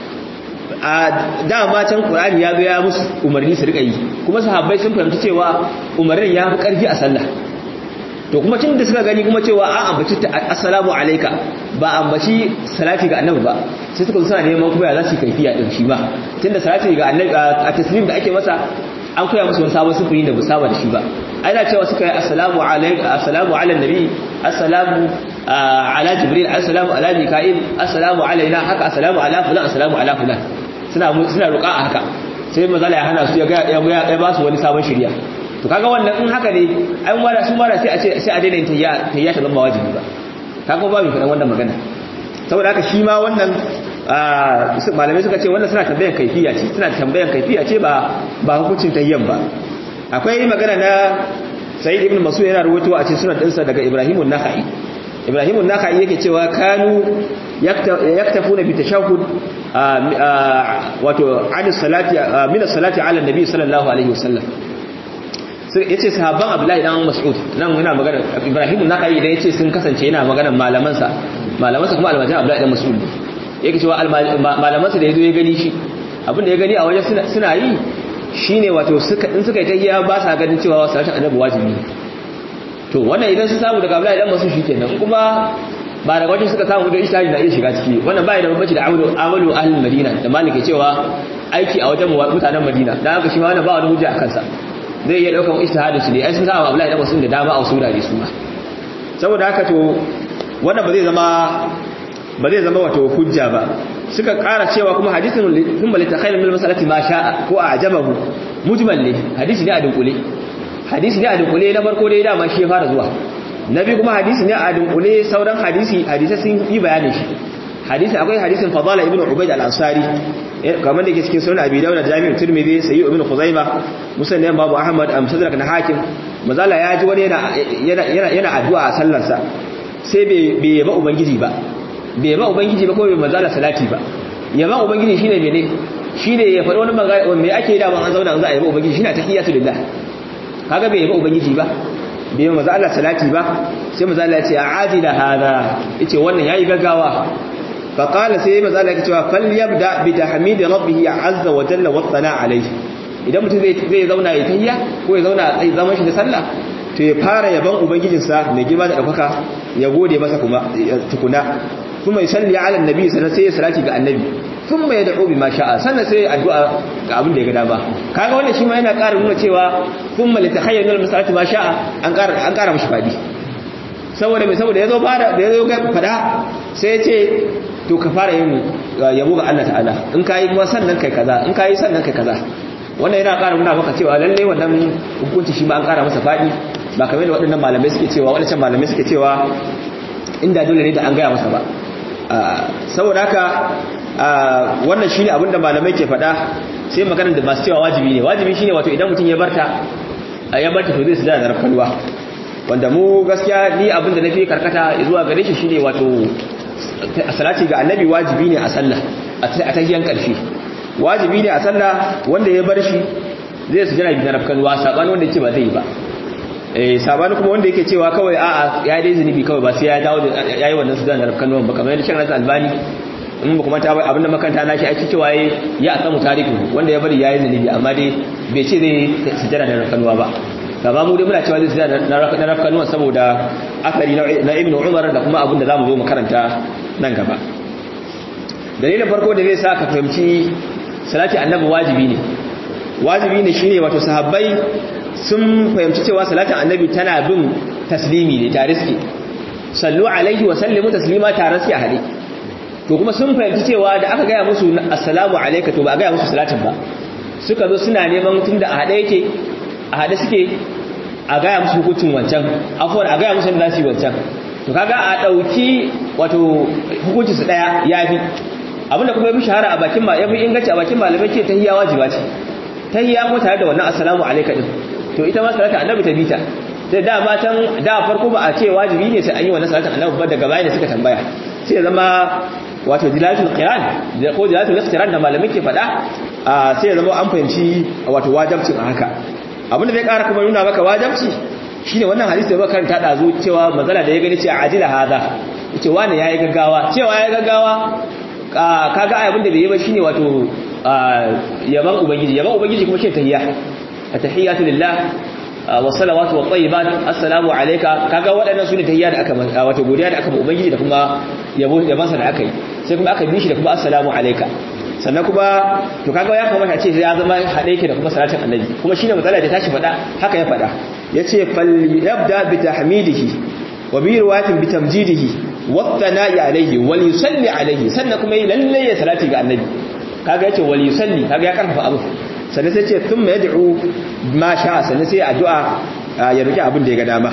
a dama can Qur'ani ya ga ya musu umarni su rika yi kuma sahabbai sun fahimci cewa umarnin ya fi karfi a sallah to kuma tun da suka gani kuma cewa a ambaci assalamu alayka ba ambaci salati ga annabi ba sai suka suna neman kuma ya za su kaifiya din shi ba tunda salati ga annabi a taslim da ake masa an koya musu wani sabon sufuri da musaba da shi ba ai da cewa suka yi assalamu alayka assalamu ala nabi assalamu ala jibril assalamu ala mika'il assalamu alaina haka assalamu ala fulan assalamu ala fulan suna suna roƙa a haka sai mazala ya hana su ya ga ya ba su wani sabon shirya to kaga wannan in haka ne ai mara su mara sai a ce sai a daina yin tayya tayya ta zama wajibi ba kaga ba mu faɗan wannan magana saboda haka shi ma wannan malamai suka ce wannan suna tambayan kaifiya ce suna tambayan kaifiya ce ba ba hukuncin tayyan ba akwai magana na Sayyid ibn Mas'ud yana rawaito a cikin sunan dinsa daga Ibrahim an-Nakhai Ibrahim an-Nakhai yake cewa kanu yaktafuna bi tashahhud wato an salati min as-salati ala an-nabi sallallahu alaihi wasallam yace sahabban Abdullahi dan Mas'ud nan yana magana Ibrahim an-Nakhai idan yace sun kasance yana magana malaman sa malaman sa kuma almajan Abdullahi dan Mas'ud yake cewa malaman sa da yazo ya gani shi abin da ya gani a wajen suna yi shine wato suka in suka yi tahiyya ba sa ganin cewa salatin annabi wajibi to wannan idan su samu daga Abdullahi dan Mas'ud shikenan kuma ba daga wajen suka samu da ishtihadi na iya shiga ciki wannan bai da bambanci da amalu amalu ahlul madina da malike cewa aiki a wajen mutanen madina dan haka shi ma wannan ba wani hujja a kansa zai iya daukan ishtihadin su ne ai sun samu Abdullahi dan Mas'ud da dama a wasu wurare su ma saboda haka to wannan ba zai zama ba zai zama wato hujja ba suka ƙara cewa kuma hadisin kuma litakhayl min masalati ma sha'a ko a ajabahu mujmal ne hadisi ne a dunkule hadisi ne a dunkule na farko dai dama shi ya fara zuwa na biyu kuma hadisi ne a dunkule sauran hadisi hadisi sun yi bayanin shi hadisi akwai hadisin fadala ibn ubayd al-ansari kamar da ke cikin sunan abi dawud jami'u tirmidhi sayyid ibn khuzaima musnad babu ahmad am sadrak na hakim mazala ya ji wani yana yana yana addu'a a sallarsa sai bai bai yaba ubangiji ba bai yaba ubangiji ba ko bai mazala salati ba yaba ubangiji shine mene shine ya faɗi wani magana me ake da ban an zauna an za a yaba ubangiji shine tahiyatu lillah kaga bai yaba ubangiji ba bai yaba mazala salati ba sai mazala ya ce a'adila hada yace wannan yayi gaggawa فقال سي ما ذلك cewa fal yabda bi tahmid rabbih azza wa jalla wa thana alayhi idan mutum zai zai zauna ya tayya ko ya zauna a zaman shi da sallah to ya fara yaban ubangijinsa mai girma da daukaka ya gode masa kuma tukuna kuma ya salli ala annabi sannan sai ya salati ga annabi thumma yad'u bima sha'a sannan sai addu'a ga abin da ya ga dama kaga wannan shi ma yana ƙara nuna cewa thumma litakhayyal masalati ma sha'a an ƙara an ƙara mishi fadi saboda mai saboda yazo fara da yazo ga fada sai ya ce to ka fara yin yabo ga Allah ta'ala in ka yi kuma sannan kai kaza in ka yi sannan kai kaza wannan yana ƙara nuna maka cewa lalle wannan hukunci shi ma an ƙara masa faɗi ba kamar da waɗannan malamai suke cewa waɗancan malamai suke cewa inda dole ne da an gaya masa ba saboda haka wannan shine abin da malamai ke faɗa sai maganar da masu cewa wajibi ne wajibi shine wato idan mutum ya barta ya barta to zai su da rafkalwa wanda mu gaskiya ni abin da na fi karkata zuwa gare shi shine wato salati ga annabi wajibi ne a sallah a tahiyan karshe wajibi ne a sallah wanda ya bar shi zai su jira bi narafkan wa sabani wanda yake ba zai yi ba eh sabani kuma wanda yake cewa kawai a'a ya dai zunubi kawai ba sai ya dawo da yayi wannan su da narafkan wa ba kamar yadda shan albani in ba kuma ta bai abinda makanta na shi ake cewa ya akamu tariku wanda ya bari yayi zunubi amma dai bai ce zai sujjada da narafkan wa ba gaba mu dai muna cewa zai sujjada na narafkan wa saboda akari na ibnu umar da kuma abinda zamu zo mu karanta nan gaba dalilin farko da zai sa ka fahimci salati annabi wajibi ne wajibi ne shine wato sahabbai sun fahimci cewa salatin annabi tana bin taslimi ne tare suke sallu alaihi wa sallimu taslima tare suke a hade to kuma sun fahimci cewa da aka gaya musu assalamu alayka to ba a gaya musu salatin ba suka zo suna neman tunda a hade yake a hade suke a gaya musu hukuncin wancan afwan a gaya musu da su wancan to kaga a dauki wato hukuncin su daya yafi abinda kuma yafi shahara a bakin ma yafi inganci a bakin malamai ce tahiyya wajiba ce tahiyya ko tare da wannan assalamu alayka din to ita ma salatu annabi ta bita sai da matan da farko ba a ce wajibi ne sai an yi wannan salatu annabi ba daga baya da suka tambaya sai zama wato dilatul qiran da ko dilatul iqtiran da malamai ke faɗa sai ya zama an fahimci wato wajibcin a haka abinda zai ƙara kuma nuna maka wajibci shine wannan hadisi da muka karanta dazu cewa mazala da ya gani cewa ajila hada yace wani yayi gaggawa cewa yayi gaggawa kaga ai abinda bai yi ba shine wato yaban ubangiji yaban ubangiji kuma shi tahiyya tahiyatu lillah wa salawatu wa tayyibat assalamu alayka kaga waɗannan sune tahiyya da aka wato godiya da aka ba ubangiji da kuma yabo yaban sa da aka yi sai kuma aka bi shi da kuma assalamu alayka sannan kuma to kaga ya kamata a ce ya zama hade yake da kuma salatin annabi kuma shine matsala da tashi fada haka ya fada yace fal yabda bi tahmidihi wa bi riwayatin bi tamjidihi wa thana'i alayhi wal yusalli alayhi sannan kuma yi lalle ya salati ga annabi kaga yace wal yusalli kaga ya karfafa abu sannan sai ce thumma yad'u ma sha'a sannan sai addu'a ya roki abin da ya ga dama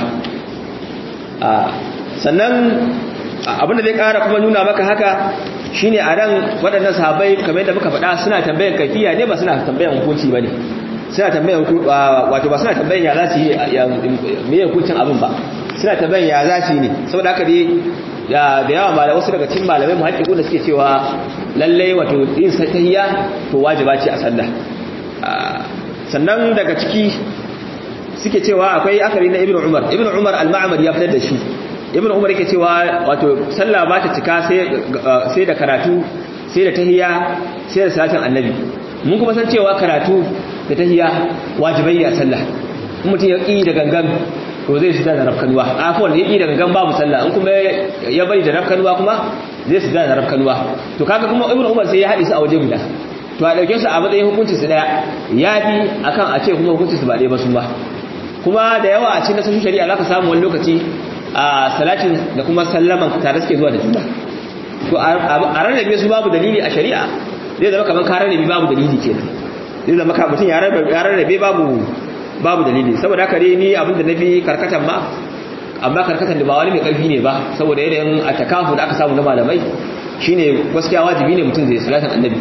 sannan abin da zai kara kuma nuna maka haka shine a ran waɗannan sahabbai kamar yadda muka faɗa suna tambayan kafiya ne ba suna tambayan hukunci bane suna tambayan wato ba suna tambayan ya za su yi me hukuncin abin ba suna tambayan ya za su yi ne saboda haka dai da yawa malamai wasu daga cikin malamai mu haƙiƙu da suke cewa lallai wato yin tahiyya to wajiba ce a sallah sannan daga ciki suke cewa akwai akari na ibnu umar ibnu umar al-ma'mar ya fitar da shi ibnu umar yake cewa wato sallah ba ta cika sai da karatu sai da tahiyya sai da salatin annabi mun kuma san cewa karatu da tahiyya wajibai a sallah in mutum ya ƙi da gangan to zai su da rafkanuwa afwan ya ƙi da gangan babu sallah in kuma ya bari da rafkanuwa kuma zai su da rafkanuwa to kaga kuma ibnu umar sai ya haɗe su a waje guda to a ɗauke su a matsayin hukunci su ɗaya ya fi akan a ce kuma hukunci su ba ɗaya ba su ba kuma da yawa a cikin nasashin shari'a za ka samu wani lokaci a salatin da kuma sallaman tare suke zuwa da juna to a rarrabe su babu dalili a shari'a zai zama kamar ka rarrabe babu dalili kenan zai zama ka mutum ya rarrabe babu babu dalili saboda haka dai ni abin da nafi karkatan ma amma karkatan da ba wani mai karfi ne ba saboda yanayin a takafu da aka samu na malamai shine gaskiya wajibi ne mutum zai salatin annabi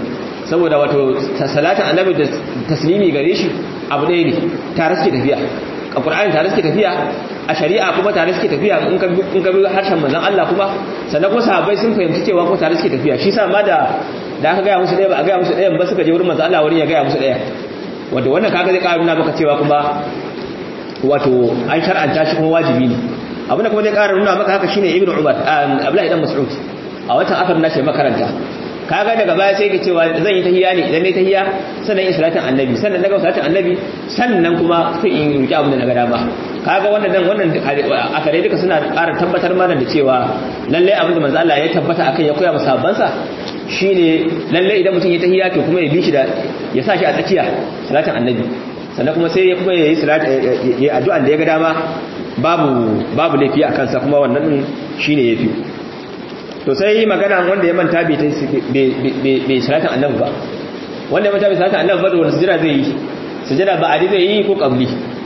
saboda wato salatin annabi da taslimi gare shi abu ɗaya ne tare suke tafiya a ƙur'ani tare suke tafiya a shari'a kuma tare suke tafiya in ka bi harshen manzon Allah kuma sannan kuma sahabbai sun fahimci cewa ko tare suke tafiya shi sa ma da da aka gaya musu ɗaya ba a gaya musu ɗayan ba suka je wurin manzon Allah wurin ya gaya musu ɗaya wanda wannan kaga zai ƙara nuna maka cewa kuma wato an shar'anta shi kuma wajibi ne abin da kuma zai ƙara nuna maka haka shine ibnu umar abdullahi dan mas'ud a watan akar nashi makaranta kaga daga baya sai ka cewa zan yi tahiyya ne idan nayi tahiyya sannan in salatin annabi sannan daga salatin annabi sannan kuma sai in yi abin da na ga dama kaga wannan dan wannan akare duka suna ƙara tabbatar mana da cewa lalle abin da manzo Allah ya tabbata akan ya koya masa bansa shine lalle idan mutum ya tahiyya to kuma ya bi shi da ya sa shi a tsakiya salatin annabi sannan kuma sai ya kuma yayi salat ya addu'an da ya ga dama babu babu laifi a kansa kuma wannan din shine yafi to sai magana wanda ya manta bai bai salatin annabi ba wanda ya manta bai salatin annabi ba da wani sujada zai yi sujada ba'adi zai yi ko qabli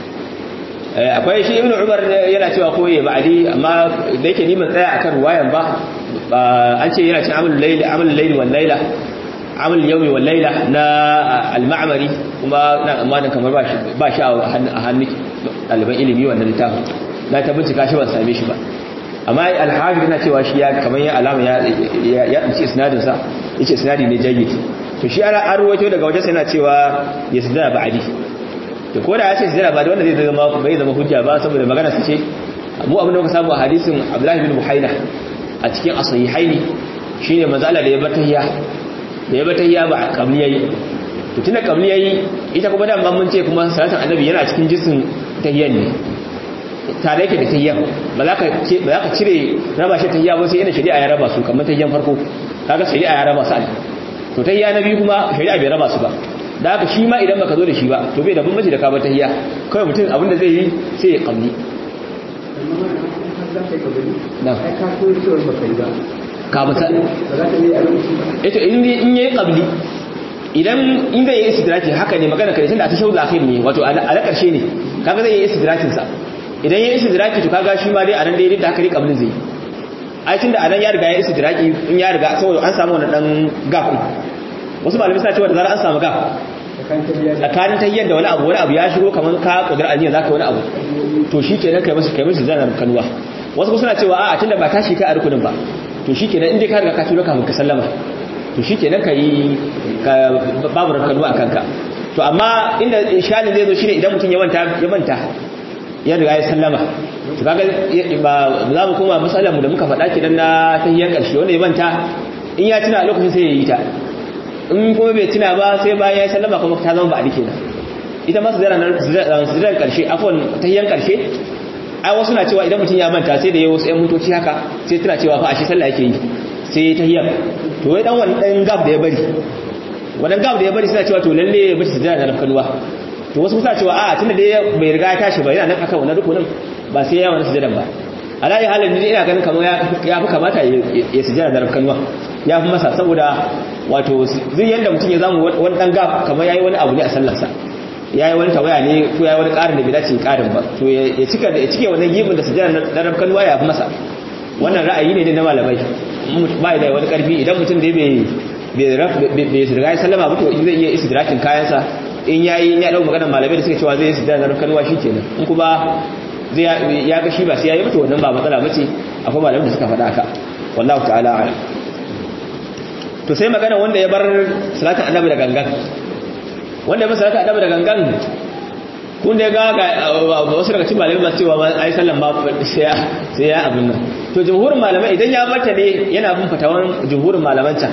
akwai shi ibnu umar yana cewa ko ya ba'adi amma da yake ni ban tsaya akan ruwayan ba an ce yana cin amalul layli amalul layli wal layla amal yawmi wal layla na al-ma'mari kuma na amanan kamar ba shi ba shi a hannun ɗaliban ilimi wannan littafin na ta bincika shi ban same shi ba amma al-hafiz yana cewa shi ya kamar ya alama ya ya dace isnadin sa yace isnadi ne jayyid to shi ana arwato daga wajen sa yana cewa yasda ba'di to ko da ya ce sujada ba da wanda zai zama bai zama hujja ba saboda magana su ce mu abin da muka samu a hadisin Abdullahi bin Buhaina a cikin as-sahihaini shine manzo Allah da ya batayya da ya batayya ba qabliyai to tunda qabliyai ita kuma da mun ce kuma salatin annabi yana cikin jisin tahiyyan ne tare yake da tahiyyan ba za ka ce ba za ka cire raba shi tahiyya ba sai ina shari'a ya raba su kamar tahiyyan farko kaga shari'a ya raba su to tahiyya na biyu kuma shari'a bai raba su ba da haka shi ma idan baka zo da shi ba to bai da bambanci da kaba tahiyya kawai mutum abin da zai yi sai ya kalli ka mata eto in yayi qabli idan in zai yi istidraki haka ne magana kare tunda a tashawul akhir ne wato a na karshe ne kaga zai yi istidrakin sa idan yayi istidraki to kaga shi ma dai a nan dai da haka ne qablin zai ai tunda a nan ya riga ya istidraki in ya riga saboda an samu wannan dan gap wasu malamai suna cewa da zarar an samu gaf tsakanin tayyar da wani abu wani abu ya shigo kamar ka kudur aliyar za ka wani abu to shi kenan kai masu kai masu zanar kanuwa wasu suna cewa a tunda ba tashi ka a rukunin ba to shi kenan inda ka riga ka tura kafin ka sallama to shi kenan ka yi babu kanuwa a kanka to amma inda inshalin zai zo shine idan mutum ya manta ya manta ya riga ya sallama to kaga ba za mu koma masalar mu da muka faɗa kidan na tahiyyar ƙarshe wanda ya manta in ya tuna a lokacin sai ya yi ta in kuma bai tuna ba sai bayan ya sallama kuma ta zama ba a dike nan ita ma sujadar karshe afon tahiyyan karshe ai wasu na cewa idan mutum ya manta sai da yayi wasu ƴan mutoci haka sai tuna cewa fa ashe sallah yake yi sai tahiyyan to wai dan wannan dan gab da ya bari wannan gab da ya bari suna cewa to lalle ya bar sujada da kalwa to wasu suna cewa a tunda dai bai riga ya tashi ba yana nan akan wannan rukunin ba sai ya wannan sujadan ba alayi halin ni ina ganin kamar ya fi kamata ya sujada da kalwa ya fi masa saboda wato zai yadda mutum ya zamu wani dan gaf kamar yayi wani abu ne a sallarsa yayi wani tawaya ne ko yayi wani ƙarin da bai dace ƙarin ba to ya cika da ya cike wannan gibin da sujjada na rabkan waya fi masa wannan ra'ayi ne na malamai ba da wani ƙarfi idan mutum da bai bai bai riga ya sallama ba to zai iya istidrakin kayansa in yayi ya dau maganar malamai da suke cewa zai sujjada na rabkan waya shikenan in kuma zai ya ga shi ba sai yayi ba to wannan ba matsala bace akwai malamai da suka faɗa haka wallahu ta'ala a'lam to sai magana wanda ya bar salatin annabi da gangan wanda ya bar salatin annabi da gangan kun da ga wasu daga cikin malamai masu cewa ai sallan ba sai sai ya abin nan to jumhurin malamai idan ya barta ne yana bin fatawan jumhurin malaman can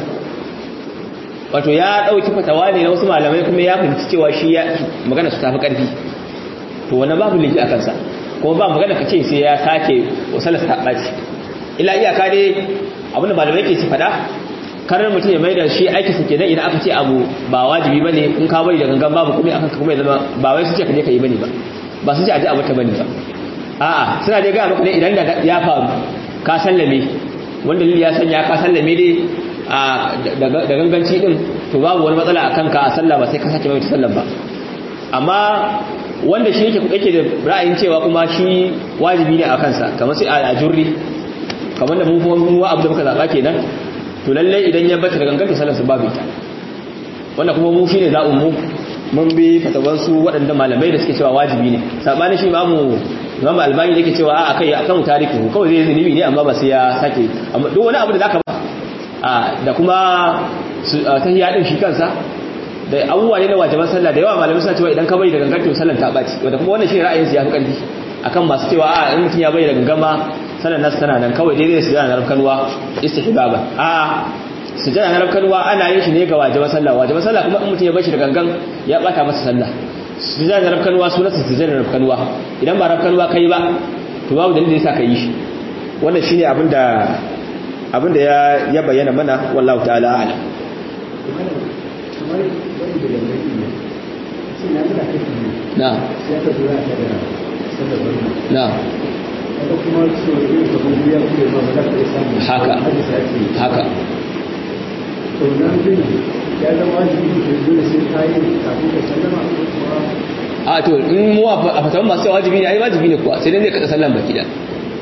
wato ya dauki fatawa ne na wasu malamai kuma ya fahimci cewa shi ya magana su tafi karfi to wannan babu liki a kansa kuma ba magana ka ce sai ya sake wasalar ta ɓaci ila iyaka dai abinda malamai ke ci fada karar mutum ya mai da shi aiki su kenan idan aka ce abu ba wajibi ba ne in ka bari da gangan babu kuma aka kuma ya zama ba wai su ce ka je ka yi bane ba ba su ce a ji abu ta bane ba a'a suna dai gaya maka ne idan da ya faru ka sallame wanda lili ya sanya ka sallame dai da ganganci din to babu wani matsala a kanka a sallah ba sai ka sake mai sallan ba amma wanda shi yake yake da ra'ayin cewa kuma shi wajibi ne a kansa kamar sai a jurri kamar da mun kuma abu da muka zaba kenan to lalle idan ya bata da gangan to sallarsa babu ita wannan kuma mu shine za'un mu mun bi fatawan su waɗanda malamai da suke cewa wajibi ne sabanin shi imamu imamu albani yake cewa a kai akan tarihi kawai zai zunubi ne amma ba sai ya sake amma duk wani abu da zaka ba da kuma tahiyya din shi kansa da abubuwa ne na wajiban sallah da yawa malamai suna cewa idan ka bari da gangan to sallar ta baci wanda kuma wannan shi ra'ayin su ya fi karfi akan masu cewa a in mutum ya bari da gangama sallar nasu tana nan kawai daidai su yana rafkanuwa istihbaba a sujada na rafkanuwa ana yin shi ne ga wajiban sallah wajiban sallah kuma in mutum ya bashi da gangan ya bata masa sallah sujada na rafkanuwa sunansa sujada na rafkanuwa idan ba rafkanuwa kai ba to babu dalilin da yasa ka yi shi wannan shine abinda abinda ya ya bayyana mana wallahu ta'ala a'lam na na haka haka a to in mu a fatan masu yawa wajibi ne ai wajibi ne kuwa sai dai zai kada sallan baki da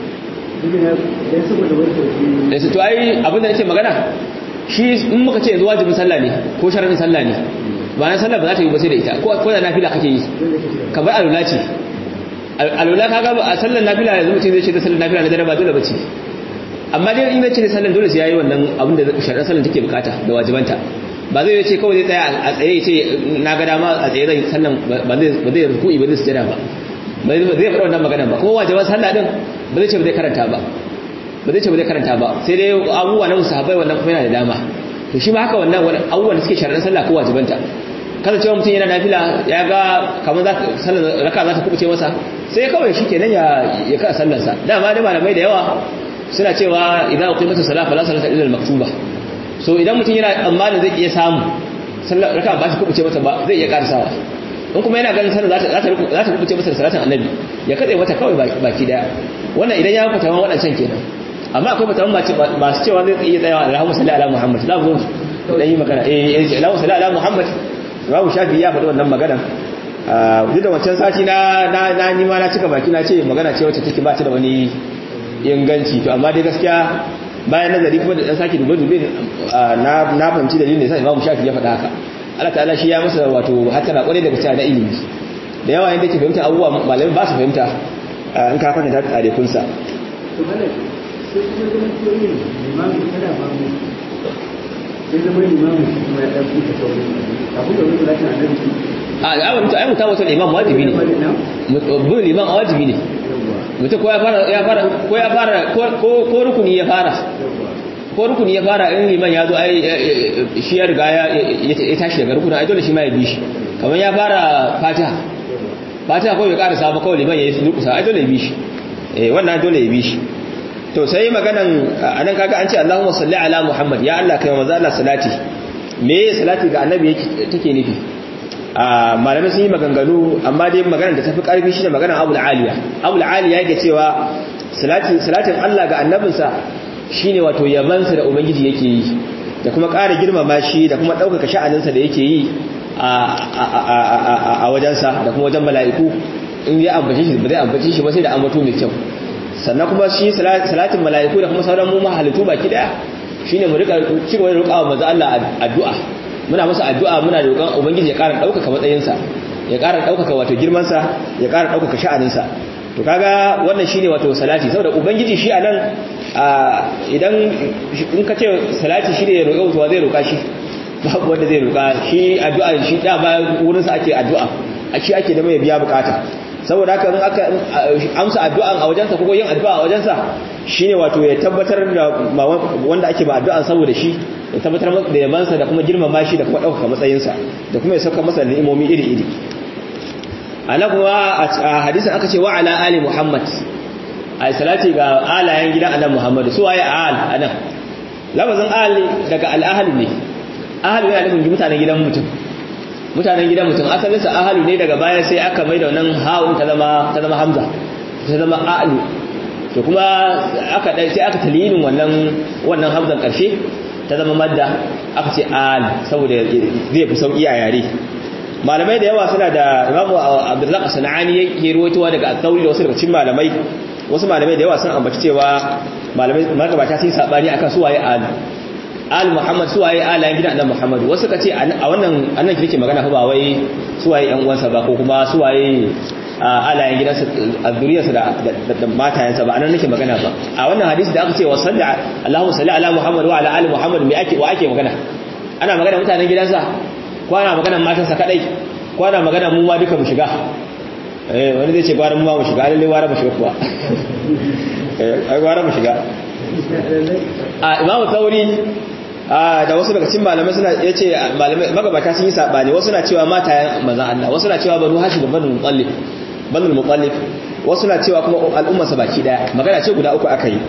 da su to ai abinda nake magana shi in muka ce yanzu wajibin sallah ne ko sharadin sallah ne ba na sallah ba za ta yi ba sai da ita ko da nafila kake yi ka bar alula ce alula ka ga a sallar nafila yanzu mutum zai ce da sallar nafila na dare ba dole ba ce amma dai in zai ce da sallar dole sai yayi wannan abin da sharadin sallar take bukata da wajibanta ba zai ce kawai zai tsaya a tsaye ya ce na ga dama a tsaye zai sallan ba zai ba zai ruku'i ba zai sujada ba ba zai faɗa wannan magana ba kuma wajiban sallah din ba zai ce ba zai karanta ba ba zai ce ba zai karanta ba sai dai abubuwa na musahabai wannan kuma yana da dama to shi ma haka wannan abubuwan da suke sharaɗin sallah ko wajibanta kasancewa mutum yana nafila ya ga kamar za sallar raka za ta kubuce masa sai kawai shi kenan ya ya ka sallarsa dama da malamai da yawa suna cewa idan uqimatu salat fala salata illa al-maktuba so idan mutum yana tsammanin zai iya samu sallar raka ba shi kubuce masa ba zai iya karasawa in kuma yana ganin sallar za ta za ta kubuce masa salatin annabi ya katse mata kawai baki daya wannan idan ya fata man wadancan kenan amma akwai fata masu cewa zai iya tsayawa Allahumma salli ala Muhammad za mu zo dan yi magana eh Allahumma salli ala Muhammad Imam Shafi ya faɗi wannan magana duk da wancan sati na na na ni ma na cika baki na ce magana ce wacce take ba ta da wani inganci to amma dai gaskiya bayan nazari kuma da dan saki dube dube na na fahimci dalilin da yasa Imam Shafi ya faɗa haka Allah ta'ala shi ya masa wato hatara kwarai daga cewa na ilimi da yawa yanda ke fahimta abubuwa malamai ba su fahimta in ka kwanta da tsare kunsa to malai sai kuma zama koyin limamin kada ba mu sai zama limamin shi kuma ya ɗauki ta sauran kafin da wani lafiya na rufi a ya mutu ai mutu wata imam wajibi ne bin liman a wajibi ne mutu ko ya fara ya fara ko ya fara ko rukuni ya fara ko rukuni ya fara in liman ya zo ai shi ya riga ya tashi daga rukuni ai dole shi ma ya bi shi kamar ya fara fatiha fatiha ko bai karasa ba kawai liman ya yi durkusa ai dole ya bi shi eh wannan dole ya bi shi to sai maganan anan kaga an ce Allahumma salli ala Muhammad ya Allah kai manzo Allah salati me salati ga annabi yake take nufi a malamai sun yi maganganu amma dai maganar da tafi karfi shine maganar Abu al-Aliya Abu al-Aliya yake cewa salati salatin Allah ga annabinsa shine wato yabansa da ubangiji yake yi da kuma ƙara girmama shi da kuma ɗaukaka sha'aninsa da yake yi a wajensa da kuma wajen mala'iku in ya ambace shi ba zai ambace shi ba sai da ambato mai kyau sannan kuma shi salatin mala'iku da kuma sauran mu mahalittu baki daya shine mu rika cigaba da roƙawa manzo Allah addu'a muna masa addu'a muna roƙon ubangiji ya ƙara ɗaukaka matsayinsa ya ƙara ɗaukaka wato girmansa ya ƙara ɗaukaka sha'aninsa to kaga wannan shine wato salati saboda ubangiji shi anan idan in ka ce salati shine ya roƙa to zai roƙa shi babu wanda zai roƙa shi addu'a shi da ba wurin sa ake addu'a a shi ake da mai biya bukata saboda haka in aka amsa addu'an a wajensa ko yin addu'a a wajensa shine wato ya tabbatar da wanda ake ba addu'an saboda shi ya tabbatar da yabansa da kuma girmama shi da kuma ɗaukaka matsayinsa da kuma ya sauka masa ni'imomi iri-iri ana kuma a hadisin aka ce wa ala ali muhammad a salati ga alayen gidan annabi muhammad su waye al anan lafazin al daga al-ahli ne ahli yana nufin mutanen gidan mutum mutanen gidan mutum asalin sa ahli ne daga baya sai aka mai da wannan ha'un ta zama ta zama hamza ta zama a'lu to kuma aka dai sai aka talinin wannan wannan hamzan karshe ta zama madda aka ce al saboda zai fi sauki a yare malamai da yawa suna da imamu abdullahi sana'ani yake ruwaitowa daga al-thawri da wasu daga cikin malamai wasu malamai da yawa sun ambaci cewa malamai magabata sun sabani akan su waye al al muhammad suwaye alayen gidan annabi muhammad wasu ka ce a wannan annan kike magana fa ba wai suwaye yan uwansa ba ko kuma suwaye alayen gidansa a zuriyarsa da da matayensa ba anan nake magana ba a wannan hadisi da aka ce wa salli Allahu salli ala muhammad wa ala ali muhammad me ake wa ake magana ana magana mutanen gidansa ko ana magana matansa kadai ko ana magana mu ma duka mu shiga eh wani zai ce gwara mu ma mu shiga lalle gwara mu shiga kuwa eh ai gwara mu shiga a imamu tauri da wasu daga cikin malamai suna yace malamai magabata sun yi sabani wasu na cewa matayen manzon Allah wasu na cewa banu hashim da banu mutallib banu mutallib wasu na cewa kuma al'umma sa baki daya magana ce guda uku aka yi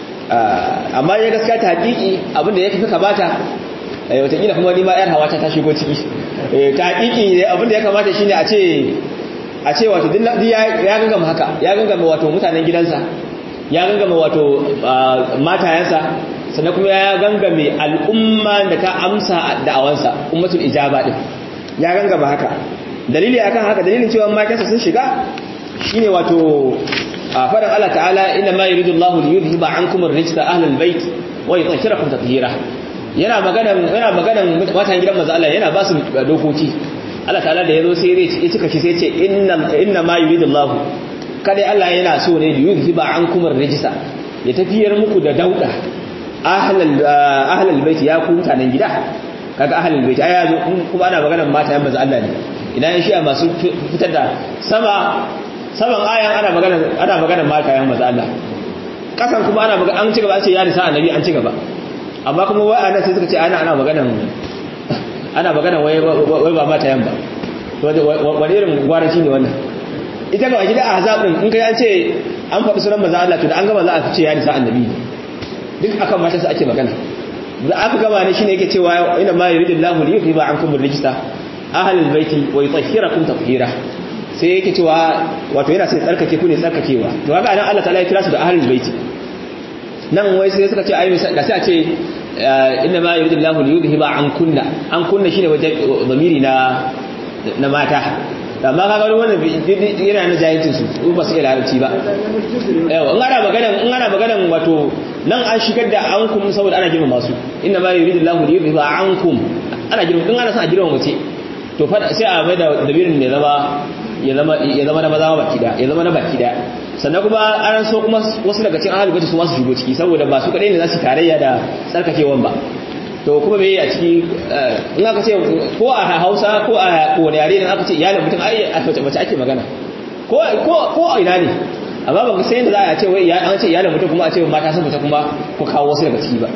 amma ya gaskiya ta hakiki abinda ya fi kabata watakila kuma ni ma yar hawa ta shigo ciki ta hakiki abinda ya kamata shine a ce a ce wato duk ya gangama haka ya gangama wato mutanen gidansa ya gangama wato matayensa sannan kuma ya gangame al'umma da ta amsa da'awansa ummatul ijaba din ya gangama haka dalili akan haka dalilin cewa matansa sun shiga shine wato a faɗin Allah ta'ala inna ma yuridu Allahu li yudhhiba ankum ar-rijsa ahlal bait wa yutahhirakum tatheera yana magana yana magana matan gidan manzo Allah yana ba su dokoki Allah ta'ala da yazo sai ya cika shi sai ya ce inna inna ma yuridu Allahu kada Allah yana so ne li yudhhiba ankum ar-rijsa ya tafiyar muku da dauda ahlal ahlal bait ya ku mutanen gida kaga ahlal bait ai yazo kuma ana magana mata yan manzo Allah ne idan shi masu fitar da sama saban ayan ana magana ana magana mata yan manzo Allah kasan kuma ana magana an ci gaba an ce ya nisa annabi an ci gaba amma kuma wai anan sai suka ce ana ana magana ana magana wai wai ba mata yan ba to wani irin gwaranci ne wannan ita ga gida ahzab din in kai an ce an faɗi sunan manzo Allah to da an gama za a ce ya nisa annabi duk akan mata sai ake magana da aka gama ne shine yake cewa inna ma yuridullahu li yuhibba ankum ar-rijsa ahlul baiti wa yutahhirakum tatheera sai yake cewa wato yana sai tsarkake ku ne tsarkakewa to kaga anan Allah ta'ala ya kira su da ahlul baiti nan wai sai suka ce ai da sai a ce inna ma yuridullahu li yudhhiba ankunna an kunna shine wajen zamiri na na mata amma kaga wannan yana na jahilcin su ba su iya larabci ba yawa in ana magana in ana magana wato nan an shigar da ankum saboda ana girmama su inna ma yuridullahu li yudhhiba ankum ana girmama in ana son a girmama mace to fa sai a mai da dabirin ne zama ya zama ya zama na maza baki da ya zama na baki da sannan kuma an so kuma wasu daga cikin ahlul baiti su ma su shigo ciki saboda ba su kadai ne za su tarayya da tsarkakewan ba to kuma me a ciki in aka ce ko a Hausa ko a wani yare ne aka ce iyalin mutum ai a mace mace ake magana ko ko ko a ina ne amma ba sai da za a ce wai an ce iyalin mutum kuma a ce mata sun fita kuma ko kawo wasu daga ciki ba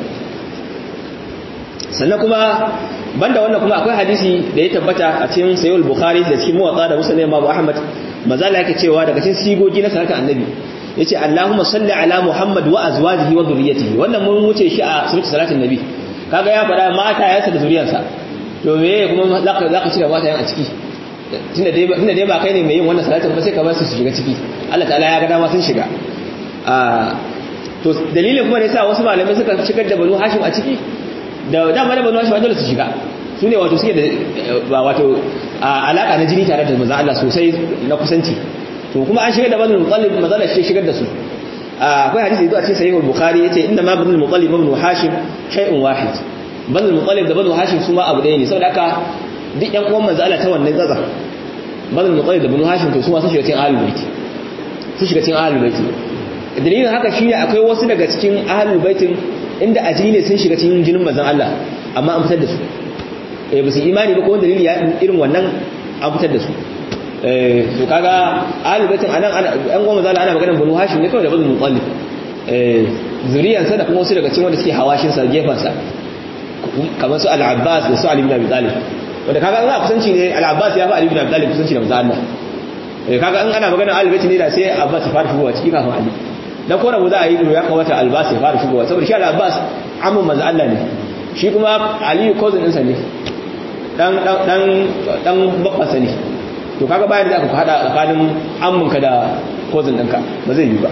sannan kuma banda wannan kuma akwai hadisi da ya tabbata a cikin sayyid bukhari da cikin muwatta da muslim imam ahmad mazala yake cewa daga cikin sigogi na salatin annabi yace allahumma salli ala muhammad wa azwajihi wa dhurriyyatihi wannan mun wuce shi a sunnat salatin nabi kaga ya fada mata yansa da zuriyarsa to me kuma zaka zaka cire mata yan a ciki tunda dai tunda dai ba kai ne mai yin wannan salatin ba sai ka bar su su shiga ciki Allah ta'ala ya ga dama sun shiga a to dalilin kuma ne sa wasu malamai suka shigar da banu hashim a ciki da dama da banu hashim dole su shiga su ne wato suke da wato alaka na jini tare da manzon Allah sosai na kusanci to kuma an shigar da banu mutallib manzon Allah shi shigar da su akwai hadisi da a cikin sahih al-bukhari yace inna ma banu mutallib ibn hashim shay'un wahid banu mutallib da banu hashim su ma abu ɗaya ne saboda haka duk ƴan uwan manzon Allah ta wannan zaza banu mutallib da banu hashim to su ma sun shiga cikin ahlul bait sun shiga cikin ahlul bait dalilin haka shine akwai wasu daga cikin ahlul baitin inda ajini ne sun shiga cikin jinin manzon Allah amma an fitar da su eh ba su imani ba ko dalili ya irin wannan an fitar da su eh to kaga ahlul baitin anan an goma zalla ana maganar banu hashim ne kawai da banu mutallib eh zuriyan sa da kuma wasu daga cikin wanda suke hawashin sa gefan sa kamar su al-abbas da su ali ibn abi talib wanda kaga an za kusanci ne al-abbas ya fi ali ibn abi talib kusanci da manzo Allah eh kaga in ana maganar ahlul baitin ne da sai abbas ya fara shigowa ciki kafin ali dan ko rabu za a yi ya kamata albas ya fara shigowa saboda shi al-abbas amman manzo Allah ne shi kuma ali cousin ɗinsa ne dan dan dan dan babbansa ne to kaga bayan da aka hada tsakanin amminka da cousin ɗinka ba zai yi ba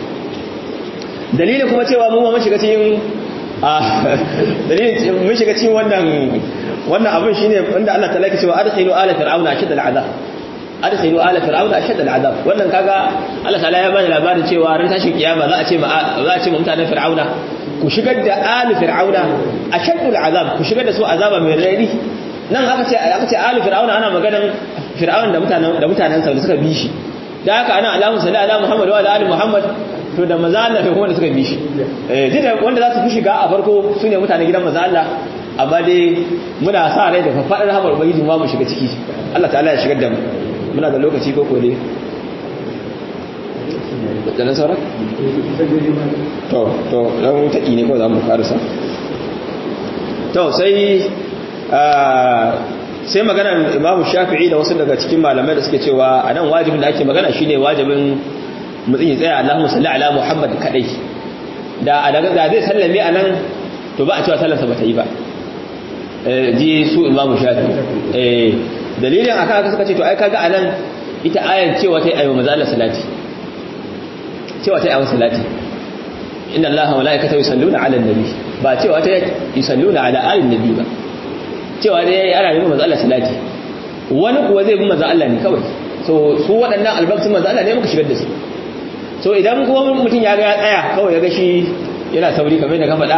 dalilin kuma cewa mu ma mun shiga cikin dalilin mun shiga cikin wannan wannan abin shine inda Allah ta'ala ke cewa adkhilu ala fir'auna ashadda al'azab adkhilu ala fir'auna ashadda al'azab wannan kaga Allah ta'ala ya bani labarin cewa ran tashin kiyama za a ce ma za a ce ma mutanen fir'auna ku shigar da alu fir'auna ashaddul azab ku shigar da su azaba mai rari nan aka ce aka ce alu fir'auna ana maganan fir'aun da mutanen da mutanen sa da suka bi shi da haka ana alamu salli ala muhammad wa ala ali muhammad to da maza Allah da kuma da suka bi shi eh da wanda za su fi shiga a farko sune mutanen gidan maza Allah amma dai muna sa rai da faɗar hamar ubangiji ma mu shiga ciki Allah ta'ala ya shigar da mu muna da lokaci ko ko dai da nan sauran to to dan taki ne ko za mu karasa to sai sai maganar imamu shafi'i da wasu daga cikin malamai da suke cewa a nan wajibin da ake magana shine wajibin mutum ya tsaya Allahumma salli ala Muhammad kadai da da zai sallame a nan to ba a cewa sallarsa ba ta yi ba ji su imamu shafi'i dalilin akan aka suka ce to ai kaga a nan ita ayar cewa ta yi ayyuma maza Allah salati cewa ta yi ayyuma salati inna allaha wa malaikatahu yusalluna ala nabi ba cewa ta yusalluna ala alin nabi ba cewa dai ana yi manzo Allah salati wani kuwa zai bi manzo Allah ne kawai so su waɗannan albarkatun manzo Allah ne muka shigar da su so idan kuma mutum ya ga ya tsaya kawai ya ga shi yana sauri kamar yadda ka faɗa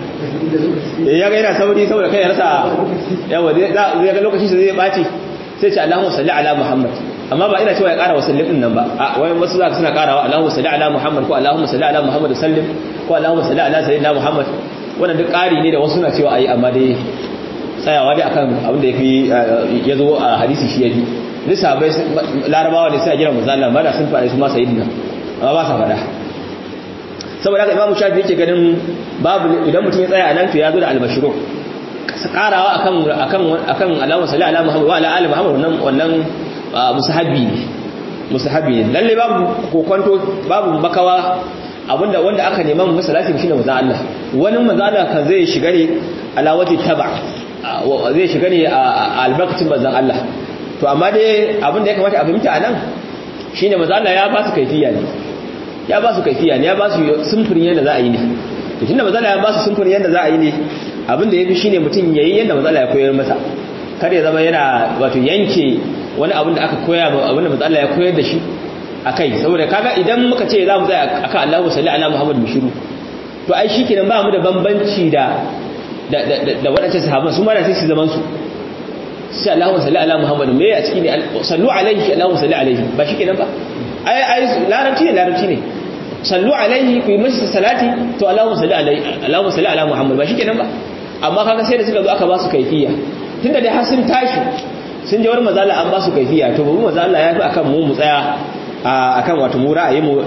ya ga yana sauri saboda kai ya rasa yawa zai ga lokaci zai ɓaci sai ce Allahumma salli ala Muhammad amma ba ina cewa ya ƙara wasallin din nan ba a wai wasu zaka suna ƙarawa Allahumma salli ala Muhammad ko Allahumma salli ala Muhammad sallim ko Allahumma salli ala sayyidina Muhammad wannan duk ƙari ne da wasu na cewa ayi amma dai tsayawa dai akan abin da yafi ya zo a hadisi shi yafi duk sahabbai larabawa ne sai a jira manzo Allah ba da sun faɗa su ma sayyidina amma ba sa faɗa saboda haka imamu shafi yake ganin babu idan mutum ya tsaya a nan to ya zo da albashiru karawa akan akan akan Allahumma salli ala Muhammad wa ala ali Muhammad wannan wannan musahabi ne musahabi ne lalle babu kokonto babu makawa abinda wanda aka nema mu salati shine manzo Allah wani manzo Allah kan zai shiga ne alawati taba zai shiga ne a albarkacin manzo Allah to amma dai abinda ya kamata a fahimta anan shine manzo Allah ya ba su kaifiya ne ya ba su kaifiya ne ya ba su sumfurin yadda za a yi ne to tunda manzo Allah ya ba su sumfurin yadda za a yi ne abin da ya fi shi ne mutum ya yi yadda matsala ya koyar masa kar ya zama yana wato yanke wani abin da aka koya abin da matsala ya koyar da shi a kai saboda kaga idan muka ce za mu tsaya akan Allahu salli ala Muhammad bishiru to ai shi kenan ba mu da bambanci da da waɗancan sahabban su ma da sai su zaman su sai Allahu salli ala Muhammad me a ciki ne sallu alaihi Allahu salli alaihi ba shi kenan ba ai ai larabci ne larabci ne sallu alaihi ku yi masa salati to Allahu salli alaihi Allahu salli ala Muhammad ba shi kenan ba amma kaga sai da suka zo aka ba su kaifiya tunda dai har sun tashi sun je wurin manzo Allah an ba su kaifiya to babu manzo Allah ya fi akan mu mu tsaya akan wato mu ra'ayi mu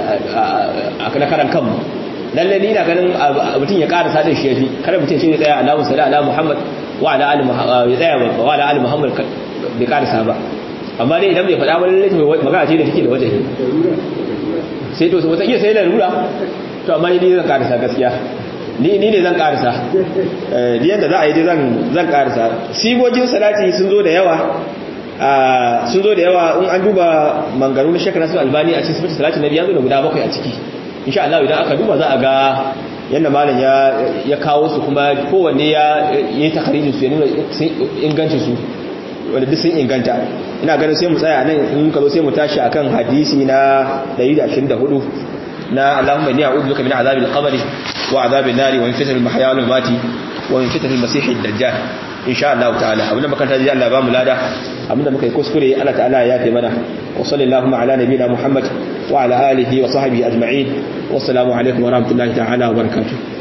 na karan kanmu lalle ni na ganin mutum ya ƙara sadin shi yafi kada mutum shi ya tsaya Allahu salli ala Muhammad wa ala ali Muhammad ya tsaya wa ala ali Muhammad bai ƙarasa ba amma dai idan bai faɗa ba lalle magana ce da take da wajen sai to wata iya sai da lura to amma ni zan ƙarasa gaskiya ni ni ne zan karisa eh yanda za a yi dai zan zan karisa sigogin salati sun zo da yawa sun zo da yawa in an duba mangaru na shekara sun albani a cikin sifatu salati na biya zo da guda bakwai a ciki insha Allah idan aka duba za a ga yanda malam ya ya kawo su kuma kowanne ya yi takarijin su ya nuna ingancin su wanda duk sun inganta ina ganin sai mu tsaya nan in ka zo sai mu tashi akan hadisi na 124 na Allahumma inni a'udhu bika min azabil qabr wa azabil nar wa min fitnatil mahya wal mamati wa min fitnatil masih ad-dajjal insha Allah ta'ala abinda makanta ji Allah ba mu lada abinda muka yi kuskure Allah ta'ala ya yafe mana wa sallallahu ala nabiyina Muhammad wa ala alihi wa sahbihi ajma'in wassalamu alaikum wa rahmatullahi ta'ala wa barakatuh